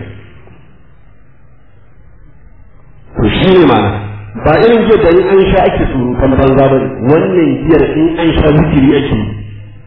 to shi ne ma ba irin giyar da in an sha ake surutan banza ba ne wannan giyar in an sha zikiri ake yi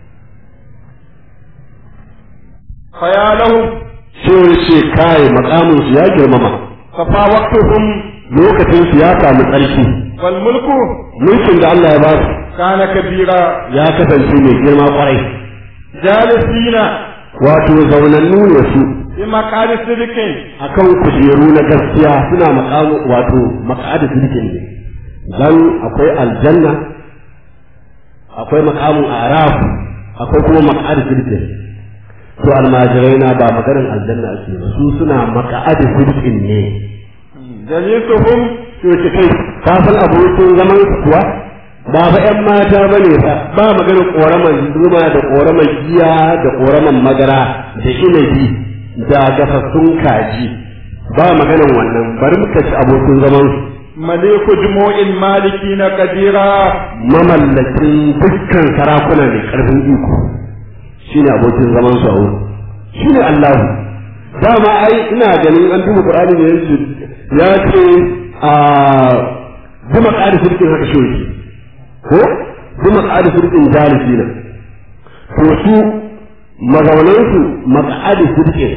فيا لهم sai ya ce kai makamin su ya girmama صفا وقتهم lokacin su ya samu tsarki والملك mulkin da Allah ya ba su كان كبيرا ya kasance mai girma kwarai جالسين wato zaunannu ne su بمقعد صدق akan kujeru na gaskiya suna makamu wato maka'ada sirkin ne dan akwai aljanna akwai makamun araf akwai kuma maka'ada sirkin to almajirai na ba maganar aljanna ake ba su suna maka'ada sirkin ne جليسهم to ce kai ka san abokin zaman su kuwa ba fa ƴan mata bane fa ba maganar koraman zuma da koraman giya da koraman madara da inabi da gafassun kaji ba maganar wannan bari muka ci abokin zaman su مليك جموع المالكين قديرا mamallakin dukkan sarakuna mai karfin iko shine abokin zaman su a wurin shine Allahu dama ai ina ganin an duba Qur'ani ne yanzu ya ce a zuma ƙari sirkin haka shi yake ko su maƙa'adu sirkin jalisi ne to su mazaunansu maƙa'adu sirkin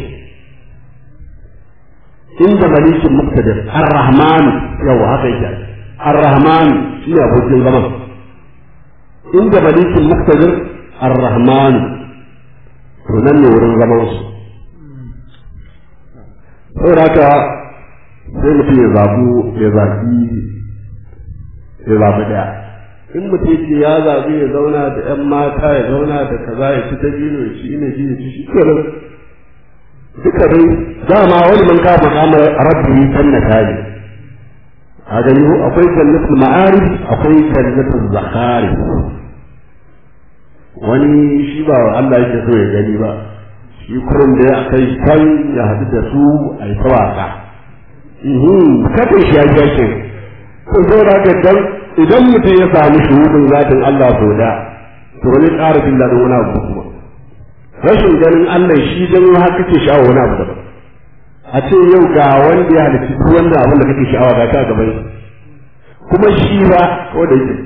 inda malikin muktadir ar-rahman yawa haka yake ar-rahman shi ne abokin zaman inda malikin muktadir ar-rahman to nan ne wurin zaman su saboda haka sai mutum ya zabu ya zabi ya zabi daya in mutum ce ya zabi ya zauna da yan mata ya zauna da kaza ya ci dabino ya ci ina ji ya ci shi kenan duka dai dama wani man ka makamar rabbi jannata ne a gani akwai jannatul ma'arif akwai jannatul zakari wani shi ba Allah yake so ya gani ba shi kurin da ya kai kan ya haɗu da su a yi tawaka kada shi ya kyake to zo da ga dan idan mutum ya samu shuhudin zatin Allah so da to wani ƙara jin daɗin wani abu kuma rashin ganin Allah shi dan har kake sha'awa wani abu daban a ce yau ga wanda ya halitta duk wanda abin da kake sha'awa ga ta gaban kuma shi ba ko da yake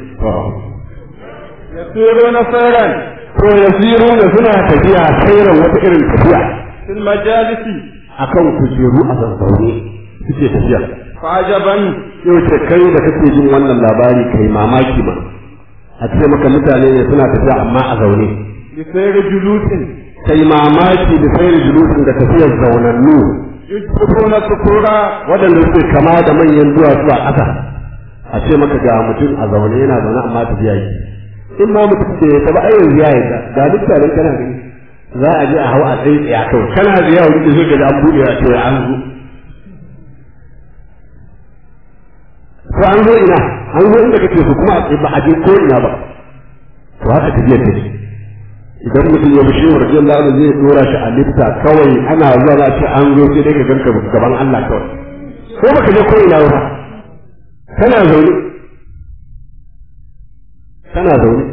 يسيرون سيرا to yasiru da suna tafiya sairan wata irin tafiya في المجالس akan kujeru a zazzaune suke tafiya فعجبا yau ce kai da kake jin wannan labari kai mamaki ma a ce maka mutane ne suna tafiya amma a zaune بسير جلوس kai mamaki da sayar julusin da tafiyar zaunannu يجبرون سكورا waɗanda suke kama da manyan duwatsu a ƙasa a ce maka ga mutum a zaune yana zaune amma tafiya yi in ma mutum ce ta ba ai yanzu ya yi ga duk taron kana gani za a je a hau a tsaye tsaya kawai kana ziya wani da zai ga an buɗe a ce an zo to an zo ina an zo inda kake so kuma a tsaye ba a je ko ina ba to haka tafiyar take idan mutum ya bishe wa rajin Allah zai dora shi a lifta kawai ana zuwa za ce an zo sai dai ka ganka gaban Allah kawai ko baka je ko ina ba kana zaune kana zaune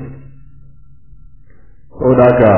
saboda haka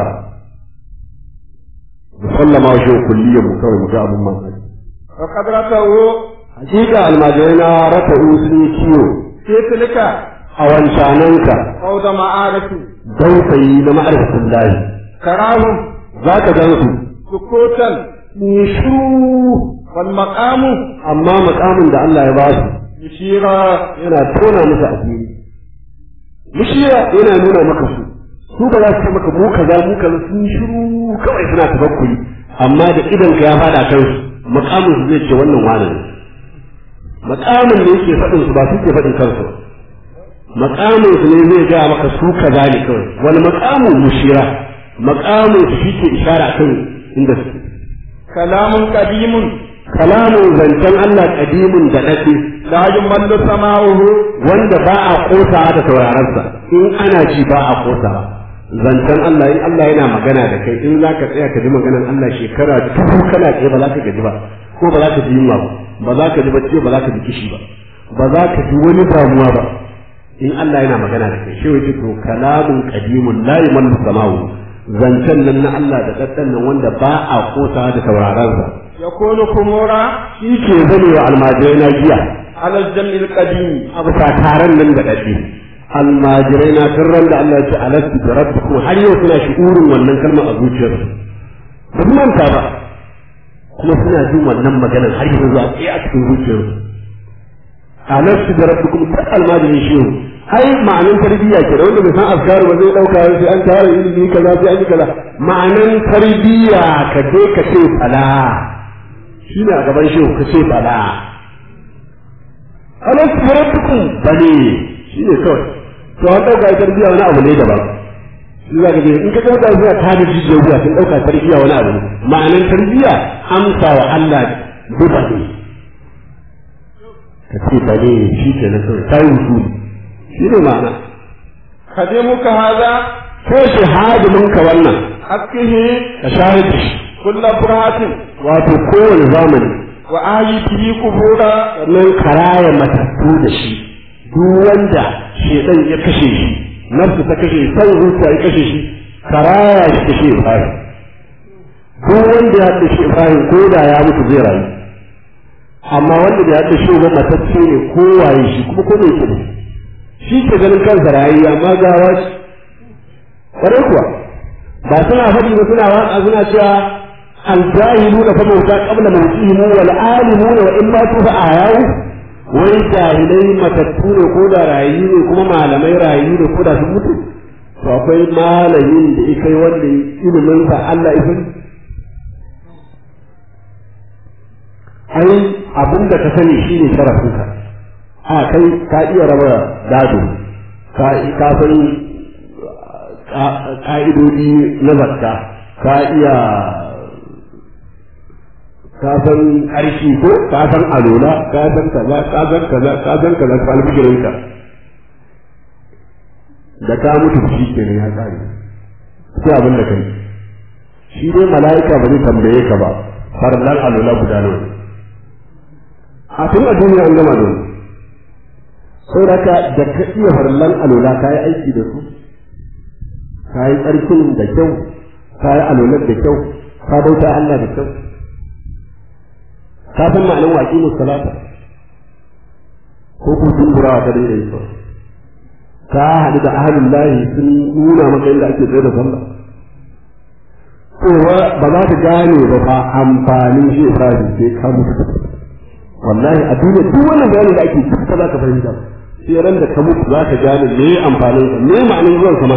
musallama wa shi kulliyar mu kawai mu ga abun mamaki وقد رتوا hakika almajirai na rata'u sun yi kiwo في تلك a wancananka فوضى معارف dausayi na ma'arifin lahi تراهم za ka gan su سكوتا ni shiru والمقام amma makamin da Allah ya ba su يشيرا yana tona musu asiri mushiya yana nuna maka su su ba za su ce maka mu kaza mu kaza sun yi shiru kawai suna tafakkuri amma da idan ka ya fada kan su makamin su zai ce wannan wani ne makamin ne yake faɗin su ba su ke faɗin kansu ba makamin su ne zai gaya maka su kaza ne kawai wani makamin mushira makamin su shi ke ishara kan inda su كلام قديم kalamin zancen Allah kadimin da daɗe لا يمل سماعه wanda ba a kosa da saurarensa in ana ji ba a kosa zancen Allah in Allah yana magana da kai in zaka tsaya ka ji maganar Allah shekara dubu kana tsaye ba za ka gaji ba ko ba za ka ji yunwa ba ba za ka ji bacci ba za ka ji kishi ba ba za ka ji wani damuwa ba in Allah yana magana da kai shi wace to kalamun qadimun la yamallu samawu zancen nan na Allah da daddan nan wanda ba a kosa da saurarensa يكون خمورا shi ke zanewa almajirai na giya على الجمع القديم a bisa taron nan da daɗe almajirai na tun ran da Allah ya ce alastu da rabbukum har yau suna shi'urin wannan kalmar a zuciyarsu ba su manta ba kuma suna jin wannan maganar har yanzu a tsaye a cikin zuciyarsu alastu da rabbukum duk almajirin shehu ai ma'anin tarbiyya ke da wanda bai san askaru ba zai dauka sai an tara ilimi kaza sai an yi kaza ma'anin tarbiyya ka je ka ce fala shine a gaban shehu ka ce fala alastu da rabbukum bane shine kawai to an dauka tarbiyya wani abu ne daban shi za ka je in ka dauka zuwa ta da jijiyar wuya sun dauka tarbiyya wani abu ne ma'anin tarbiyya amsa wa Allah duba ne ka ce bane shi ke nan kawai ta yi wusuli shi ne ma'ana خدمك هذا ko shahadimin ka wannan حقه ka shahid da shi كل فرات wato kowane zamani وآيته قبورا sannan karaya matattu da shi duk wanda shedan ya kashe shi nafsu ta kashe shi san zuciya ya kashe shi karaya shi kashe Ibrahim duk wanda ya kashe Ibrahim ko da ya mutu zai rayu amma wanda da ya kashe ba matacce ne ko waye shi kuma ko mai kudi shi ke ganin kansa rayi amma gawa ce ƙwarai kuwa ba suna faɗi ba suna waƙa suna cewa الجاهلون فموتى قبل موتهم والعالمون وإن ماتوا فأحياء wai jahilai matattu ne ko da rayu ne kuma malamai rayu ne ko da sun mutu to akwai malamin da ya kai wanda ilimin sa Allah ya ai abin da ka sani shine sharafin ka a kai ka iya raba gado ka ka san ka'idodi na zakka ka iya ka san ƙarfi ko ka san alola ka san kaza ka san kaza ka san kaza ka alfikirin ka da ka mutu shi kenan ya kare sai abin da kai shi dai mala'ika ba zai tambaye ka ba farlan alola guda nawa a tun a duniya an gama da sai da ka da ka iya farlan alola ka yi aiki da su ka yi tsarkin da kyau ka yi alolar da kyau ka bauta Allah da kyau ka san ma'anar waƙi musalata ko kun tumburawa ta daidai yi ka haɗu da ahalin layi sun nuna maka yadda ake tsaye da sallah kowa ba za ta gane ba fa amfanin shi Ibrahim sai ka mutu wallahi a duniya duk wannan bayani da ake duk za ka fahimta sai ran da ka mutu za ka gane me amfanin sa me ma'anar zuwan sa ma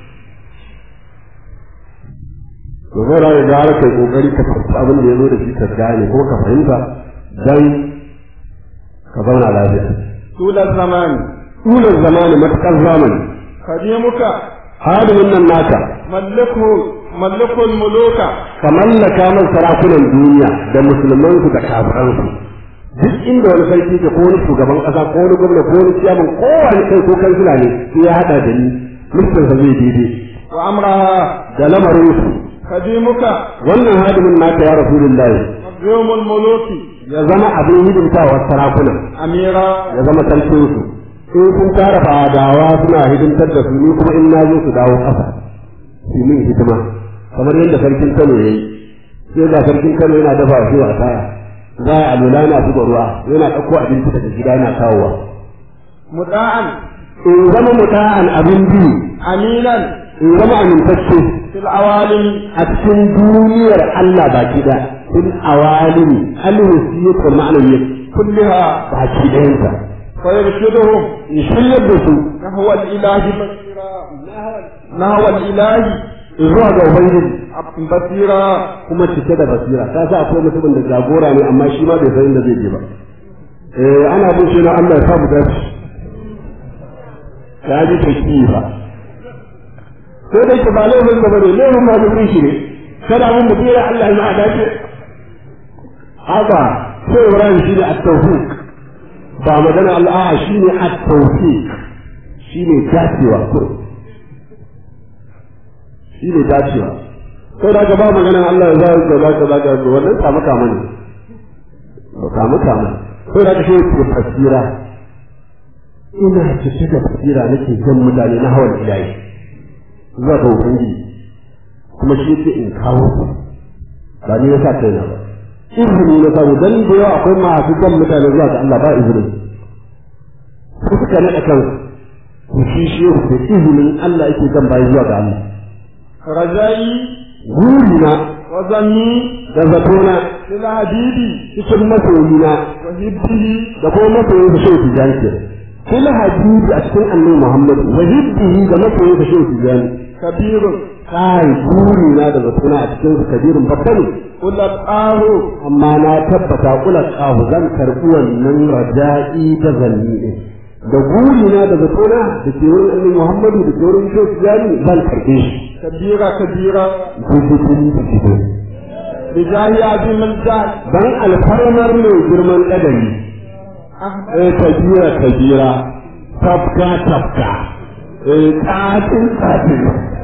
to zai rayu da har kai kokari ka fahimci abin da ya zo da shi ka gane ko ka fahimta dan ka zauna lafiya tular zamani tulan zamani matakar zamani kadimuka hadimin nan naka mallaku mallakul muluka ka mallaka man sarakunan duniya da musulmansu da kafiransu duk inda wani sarki ke ko wani shugaban kasa ko wani gwamna ko wani ciyaman ko wani kai ko kansila ne sai ya hada da ni mulkin sa zai daidai wa amraha da lamarin su kadimuka wannan hadimin naka ya rasulullahi yawmul muluki ya zama abin hidimtawa sarakuna amira ya zama sarkin su in sun tara fadawa suna hidimtar da su ni kuma in na zo su dawo kasa su min hidima kamar yadda sarkin Kano ya yi sai ga sarkin Kano yana dafa shi wa taya za a alula yana zuba ruwa yana ɗauko abinci daga gida yana kawowa muda'an in zama muta'an abin biyu aminan in zama amintacce fil awalim a cikin duniyar Allah baki da fil awalimi alwasiyyatu ma'anawiyyah kulliha baki ɗayansa fa yarshiduhum in shiryar da su nahwa al-ilahi basira nahwa al-ilahi zuwa ga ubangiji basira kuma cike da basira ka sa akwai mutumin da jagora ne amma shi ma bai san inda zai je ba eh ana bin shi na Allah ya samu dace ka ji take ba sai dai ka ba laifin da bane laifin ma bin shi ne kada mun mutum ya Allah ya dace haka sai Ibrahim shi ne at-tawfiq ba magana Allah shi ne at-tawfiq shi ne dacewa ko shi ne dacewa sai da ba maganan Allah ya za ka za ka za ka ga wannan samu kama ne samu kama sai da shi ke fasira ina cike da fasira nake jan mutane na hawan ilahi zuwa ga ubangiji kuma shi yake in kawo su ba ni yasa kai na ba izini na samu dan da yawa akwai masu jan mutane zuwa ga Allah ba izini su suka naɗa kansu ku shi shi da izinin Allah yake jan bayi zuwa ga Allah rajai burina wa zanni da zatona lil habibi cikin masoyina wa hibbihi da kuma masoyin da shehu tijani ke fil hadisi a cikin annabi Muhammad wa hibbihi da masoyin da shehu tijani kabirun kai burina da zatona a cikin su kabirin babba ne ulat ahu amma na tabbata kula kahu zan karɓi wannan raja'i da zanni ne da burina da zatona da ke wurin annabi Muhammadu da ke wurin shehu tijani zan karɓe shi kabira kabira gudun da gido bijahi azim al-jahl dan alfarmar mai girman kadari eh kabira kabira tafka tafka eh tsatin tsatin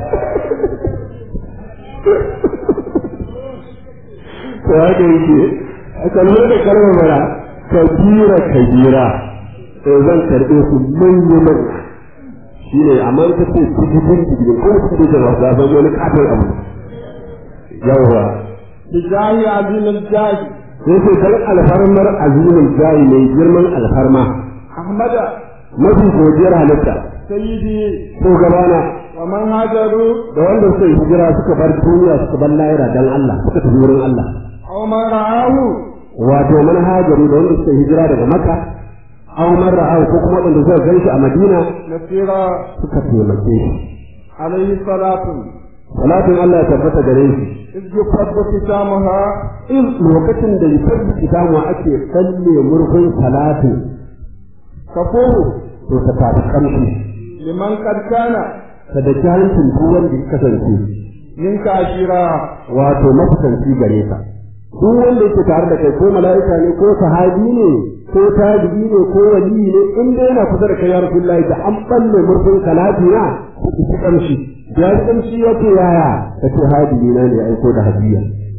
to haka yake a kalmar da kalmar mara kabira kabira eh zan karɓe su manya manya shi ne amma ta ce cikin cikin ko su da wasu zan wani katon abu yawwa bijahi azim al-jahl sai ce dan alfarmar azimin jayi mai girman alfarma ahmada mafi godiyar halitta سيدي shugabana ومن هاجروا da wanda suka yi hijira suka bar duniya suka bar lahira dan Allah suka tafi wurin Allah أو من رآه wato manhajaru da wanda suka yi hijira daga Makka aw man ra'ahu ko kuma wanda suka ganshi a Madina نصيرا suka taimake shi عليه الصلاة salatin Allah ya tabbata gare shi إذ يفض ختامها in lokacin da litar kitamu ake kalle murfin salatu كفور to ta tafi kamshi لمن قد كان ta da hancin duk wanda ya kasance منك عشيرا wato mafisanci gare ka duk wanda yake tare da kai ko mala'ika ne ko sahabi ne ko tabi'i ne ko wali ne in dai yana kusa da kai ya rasulullahi da an balle murfin salati na ku ci kamshi ya ji kamshi ya ce yaya ka ce hadiyi na ne aiko da hadiya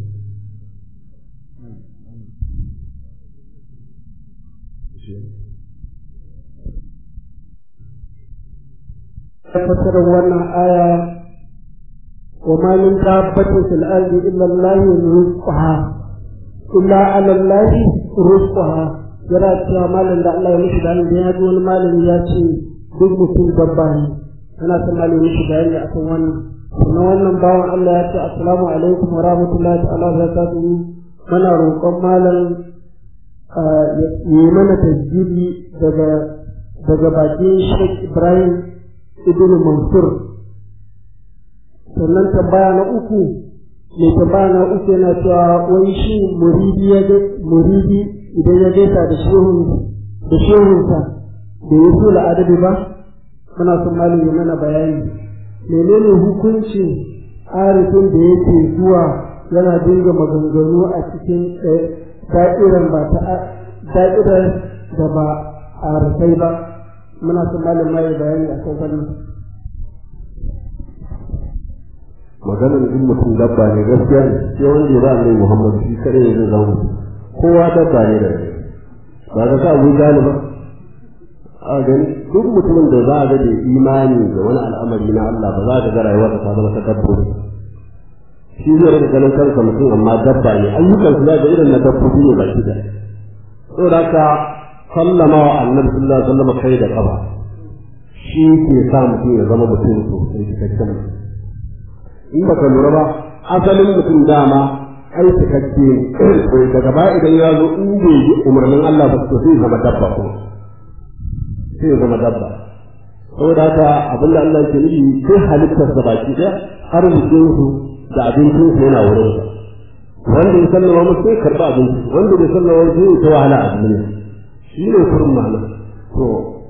fassarar wannan aya wa ma min dabbatin fil ardi illa Allah rizquha illa ala Allah rizquha yana cewa malam da Allah ya mishi da ya ji wani malami ya ce duk mutum dabba ne yana son malami mishi bayani akan wannan kuma wannan bawan Allah ya ce assalamu alaikum wa rahmatullahi ta'ala wa barakatuhu muna roƙon malam ya yi mana tasbihi daga daga bakin Sheikh Ibrahim ibn Mansur sannan tambaya na uku mai tambaya na uku yana cewa wai shi muridi ya muridi idan ya gaisa da shehun da shehunsa da ya so la'adabi ba muna son malami mana bayani menene hukuncin arifin da yake zuwa yana dinga maganganu a cikin da'irar ba ta da'irar da ba a rufai ba muna son malam mai bayani a kan wannan maganar in mutum dabba ne gaskiya ne sai wanda ya ba annabi Muhammad shi kare ne zai zama kowa dabba ne da ba ga ka Abu Jalib ba a gani duk mutumin da za a ga da imani da wani al'amari na Allah ba za ka ga rayuwar ta zama ta dabbobi shi zai rage ganin kansa mutum amma dabba ne ayyukan su za ga irin na dabbobi ne baki da saboda haka sallama wa annabi sallallahu alaihi wasallam kai da kafa shi ke sa mutum ya zama mutum sosai cikakken mutum in baka lura ba asalin mutum dama ai cikakke ne to daga baya idan ya zo in bai yi umarnin Allah ba to sai zama dabba ko sai zama dabba saboda haka abin da Allah ke nufi sai halittar sa baki ɗaya arzikin su da abincin su yana wurin sa wanda ya sallama musu sai karɓa abinci wanda bai sallama musu sai ta wahala a duniya shi ne kurin ma'ana to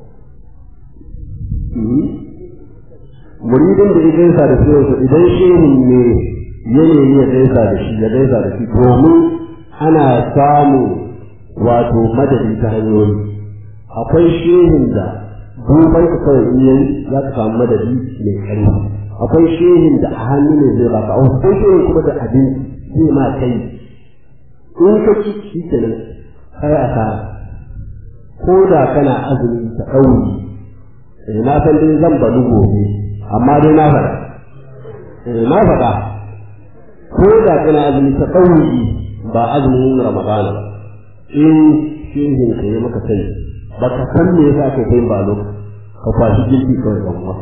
muridin da ya gaisa da shi idan shehin ne ya nemi ya gaisa da shi ya gaisa da shi domin ana samu wato madadi ta hanyoyi akwai shehin da duban ka kawai in yayi za ka samu madadi mai ƙarfi akwai shehin da a hannu ne zai baka akwai shehin kuma da abinci zai ma kai in ka ci shi kenan kai a ko da kana azumi ta ɗauri na san dai zan balu gobe amma dai na faɗa na faɗa ko da kana azumi ta ɗauki ba azumin ramadana in shehin ka yi maka sani ba ka san me yasa ka kai ba lokaci ka kwashi girki kawai ban uwa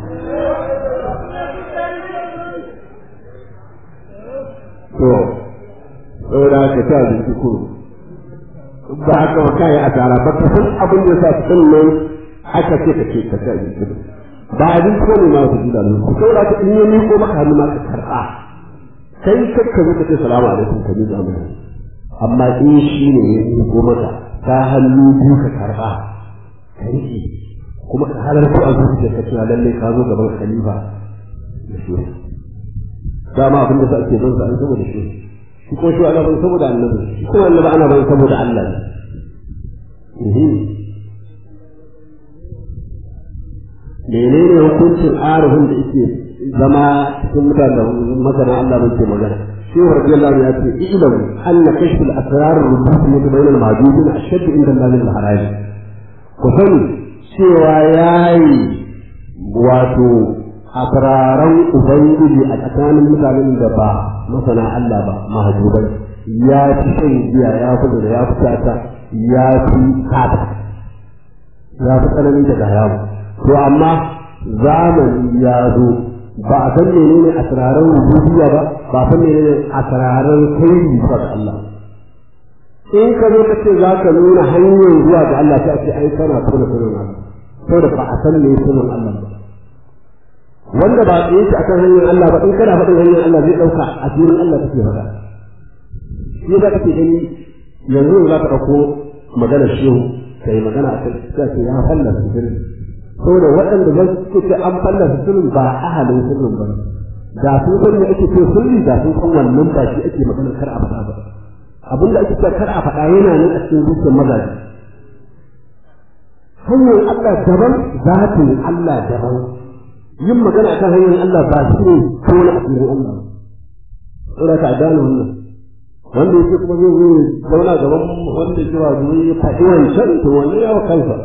to saboda ka ta abinci ko ba haka ba kai asara ba ka san abin da yasa sannan aka ce ka ce ka ta abinci ba abin ko ne ma su ji da mu saboda ka in yi miko maka hannu ma ka karɓa kai kakka zo ka ce salamu alaikum ka ji zamu amma in shi ne ya miko maka ta hannu biyu ka karɓa ka riƙe kuma ka halarta a zuciya ka cewa lalle ka zo gaban khalifa da shi dama abin da ake don sa an saboda shi shi ko shi ana ban saboda annabi shi kuma annabi ana ban saboda Allah ne menene hukuncin arifin da yake zama cikin mutane masana Allah bai ke magana shi wa radiyallahu ya ce ilamu anna kashful asrar rubutu bayna al-mawjudin ashaddu inda Allah min al-haraj ku sani cewa yayi wato asraran ubangiji a tsakanin mutanen da ba masana Allah ba mahjubai ya fi shan giya ya fi da ya fi tata ya fi kata ya fi tsanani daga hayamu to amma zamani ya zo ba a san menene asraran rububiyya ba ba a san menene asraran kai ba ga Allah in ka zo ka ce za ka nuna hanyar zuwa ga Allah sai a ce ai kana tona sunan Allah saboda ba a san me sunan Allah ba wanda ba tsaye shi akan hanyar Allah ba in kana faɗin hanyar Allah zai ɗauka a filin Allah kake faɗa shi za ka ce gani yanzu za ka ɗauko maganar shehu ka yi magana a kai ka ce ya fallasa sirri saboda waɗanda zan ce an fallasa sirrin ba ahalin sirrin ba da sun san me ake ce sirri da sun san wannan ba shi ake magana kar a faɗa ba abin da ake cewa kar a faɗa yana nan a cikin zuciyar mazaje hanyar Allah daban zatin Allah daban yin magana akan hanyar Allah ba shi ne ko na asirin Allah saboda ka gane wannan wanda yake kuma zai zo zauna gaban wanda yake ba zuwa ya faɗi wancan to wannan yawa kansa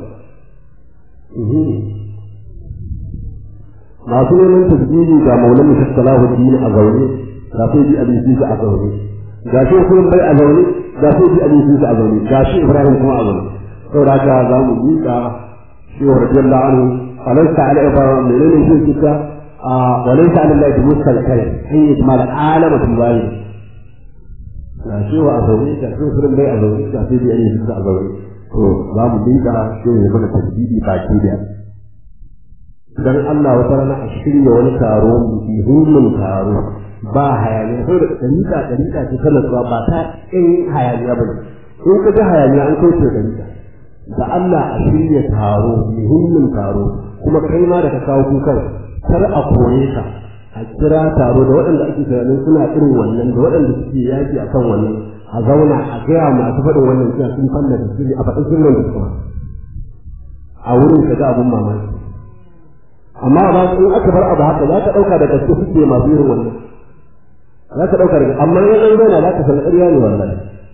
masu neman tasiri ga maulana shi salahuddin a zaune ga sai bi abin a zaune ga shi kuma bai a zaune ga sai bi abin a zaune ga shi ibrahim kuma a zaune saboda haka za mu miƙa shi wa radiyallahu anhu alaysa ala ibrahim menene shi kita a walaysa ala allahi muskal kai in yajmal alama tuwali ga shi wa a zaune ga shi kuma bai a zaune ga sai bi abin a zaune to za mu miƙa shi ya mana tasbihi baki da dan Allah wata rana a shirya wani taro muhimmin taro ba hayaniya saboda dalika dalika ce ta natsuwa ba ta in hayaniya ba in ka ga hayaniya an kai ta dalika da Allah a shirya taro muhimmin taro kuma kai ma da ka kawo kukan kar a kore ka a kira taro da waɗanda ake tunanin suna irin wannan da waɗanda suke yaki a kan wannan a zauna a gaya masu faɗin wannan cewa sun fallasa sirri a faɗin sirrin da kuma a wurin ka ga abin mamaki amma ba in aka bar abu haka za ka ɗauka da gaske suke masu irin wannan za ka ɗauka daga amma in an zauna za ka san ƙarya ne wallahi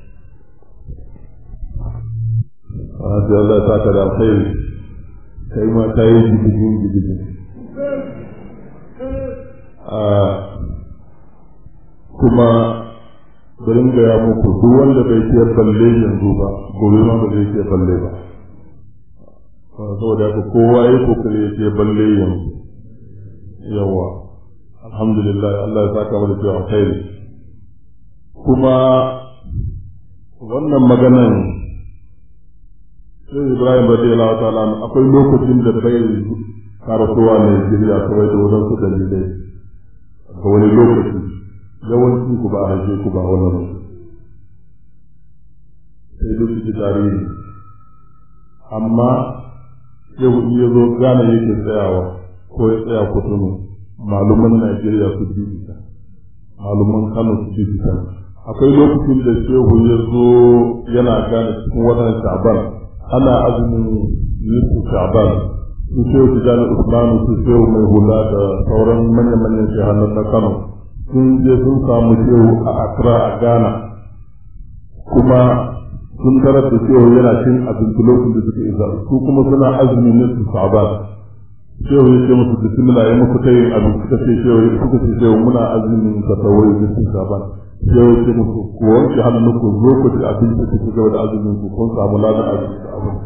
Hadi Allah ya saka da alkhairi kai ma ta yi gidijin gidijin kuma bari gaya muku duk wanda bai ke balle yanzu ba gobe ma ba zai ke balle ba saboda haka kowa ya kokari ya ce balle yanzu yawa alhamdulillah Allah ya saka mu da cewa alkhairi kuma wannan maganan sai Ibrahim radiyallahu ta'ala akwai lokacin da bai karatuwa ne Najeriya kawai da wadansu dalilai ga wani lokaci yawanci ku ba a haife ku ba wannan sai duk su tarihi amma yau in ya zo gane yake tsayawa ko ya tsaya kotunu maluman Najeriya su bibita maluman Kano su bibita akwai lokacin da shehu ya zo yana gane cikin wannan sha'ban ana azumin yusuf sha'ban su shehu tijjani usmanu su shehu mai hula da sauran manya-manyan shehanan na Kano sun je sun samu shehu a Accra a Ghana kuma sun tarar da cewa yana cin abinci lokacin da suka isa su kuma suna azumi ne su sabat shehu ya ce musu bismillah ya muku ta yin abinci suka ce shehu ya suka ce shehu muna azumin ka tawai ne su sabat shehu ya ce musu ku wanke hannu ku zo ku ci abinci ku ci gaba da azumin ku kun samu ladan abinci da abin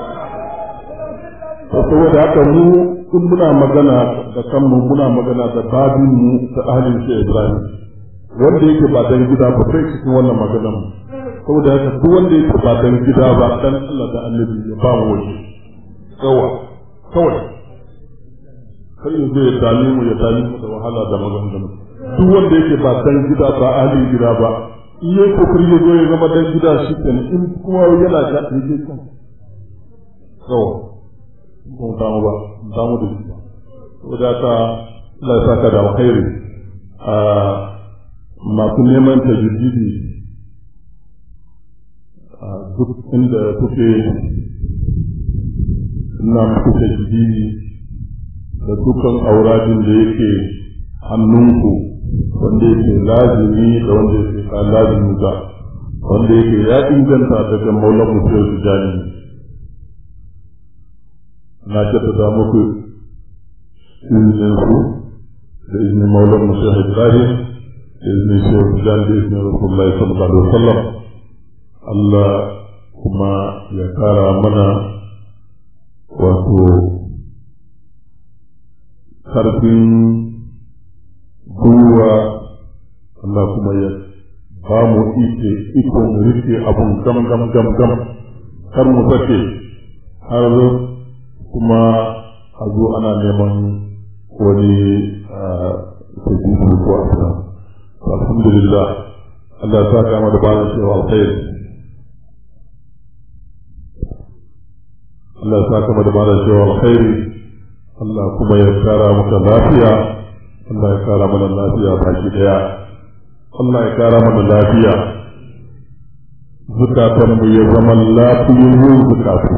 saboda haka mu in muna magana da kanmu muna magana da babin mu ta ahlin shi Ibrahim wanda yake ba dan gida ba sai cikin wannan maganar mu saboda haka duk wanda yake ba dan gida ba dan Allah da Annabi ya ba mu wani yawa kawai kai yanzu ya dame mu ya dame mu da wahala da maganganu duk wanda yake ba dan gida ba ahli gida ba in yayi kokari ya zo ya zama dan gida shi kenan in kuma yana da yake kan yawa ba mu damu ba damu da shi saboda haka Allah ya saka da alkhairi a masu neman tajdidi duk inda kuke ina muku tajdidi da dukkan auradin da yake hannunku wanda yake lazimi da wanda yake ka lazimi ba wanda yake ya inganta daga maulan mutum tijani na jaddada muku izinin ku da izinin maulan mutum ibrahim da izinin shehu tijani da izinin rasulullahi sallallahu alaihi wasallam Allah kuma ya kara mana wato karfin gwiwa Allah kuma ya ba mu ike ikon rike abun gam gam gam gam kar mu sake har kuma a zo ana neman wani tajibu ko abu alhamdulillah Allah ya saka mu da bayan cewa alkhairi Allah ya saka mu da bayan cewa alkhairi Allah kuma ya kara maka lafiya Allah ya kara mana lafiya baki daya Allah ya kara mana lafiya zukatan mu ya zama lafiyoyin zukatu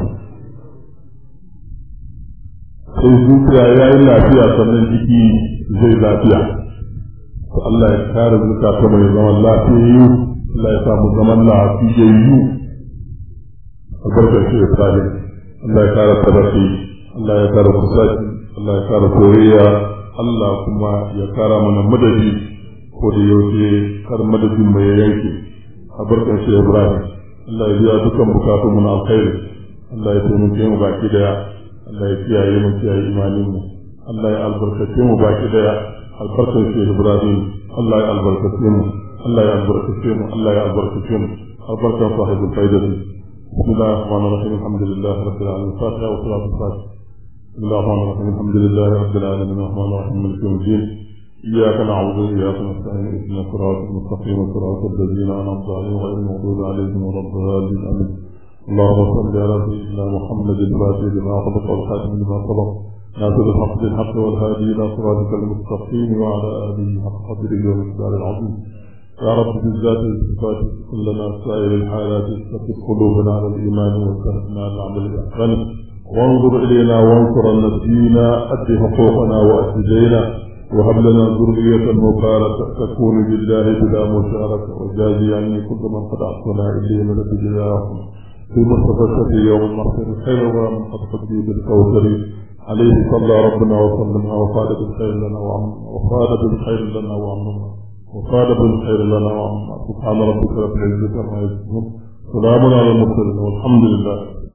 sai zuciya ya yi lafiya sannan jiki zai lafiya to Allah ya kare zukatan mu ya zama lafiyayyu Allah ya samu zaman lafiyayyu a barkar shi ya tsare Allah ya kare tabarki Allah ya kare kusaci Allah ya kare soyayya Allah kuma ya kara mana madadi ko da yaushe kar madadin mai yanke a barkan shi Ibrahim Allah ya biya dukkan bukatun mu na alkhairi Allah ya taimake mu baki daya Allah ya kiyaye mu kiyaye imanin mu Allah ya albarkace mu baki daya albarkan shi Ibrahim Allah ya albarkace mu Allah ya albarkace mu Allah ya albarkace mu albarkan sahibul faidati بسم الله الرحمن الرحيم الحمد لله رب العالمين الفاتحة والصلاة والسلام بسم الله الرحمن الرحيم الحمد لله رب العالمين الرحمن الرحيم مالك يوم الدين إياك نعبد وإياك نستعين اهدنا الصراط المستقيم صراط الذين أنعمت عليهم غير المغضوب عليهم ولا الضالين آمين اللهم صل على سيدنا محمد الفاتح لما خلق والخاتم لما سبق ناصر الحق بالحق والهادي إلى صراطك المستقيم وعلى آله حق قدره ومقدار العظيم يا رب بالذات الصفات كلنا سائر الحالات استقف قلوبنا على الإيمان وسهلنا على العمل الأحسن وانظر إلينا وانصر نبينا أد حقوقنا وأد دينا وهب لنا ذرية مباركة تكون بالله بلا مشاركة وجازي عني كل من قد أعطنا إليه من بجزاهم في مصطفى في يوم المحشر خير ومن قد قدي بالكوثر عليه صلى ربنا وسلم وقال بالخير لنا وعمنا وقال بالخير لنا وعمنا وقال بالخير لنا وعمنا سبحان ربك رب العزة عما يصفون سلام على المرسلين والحمد لله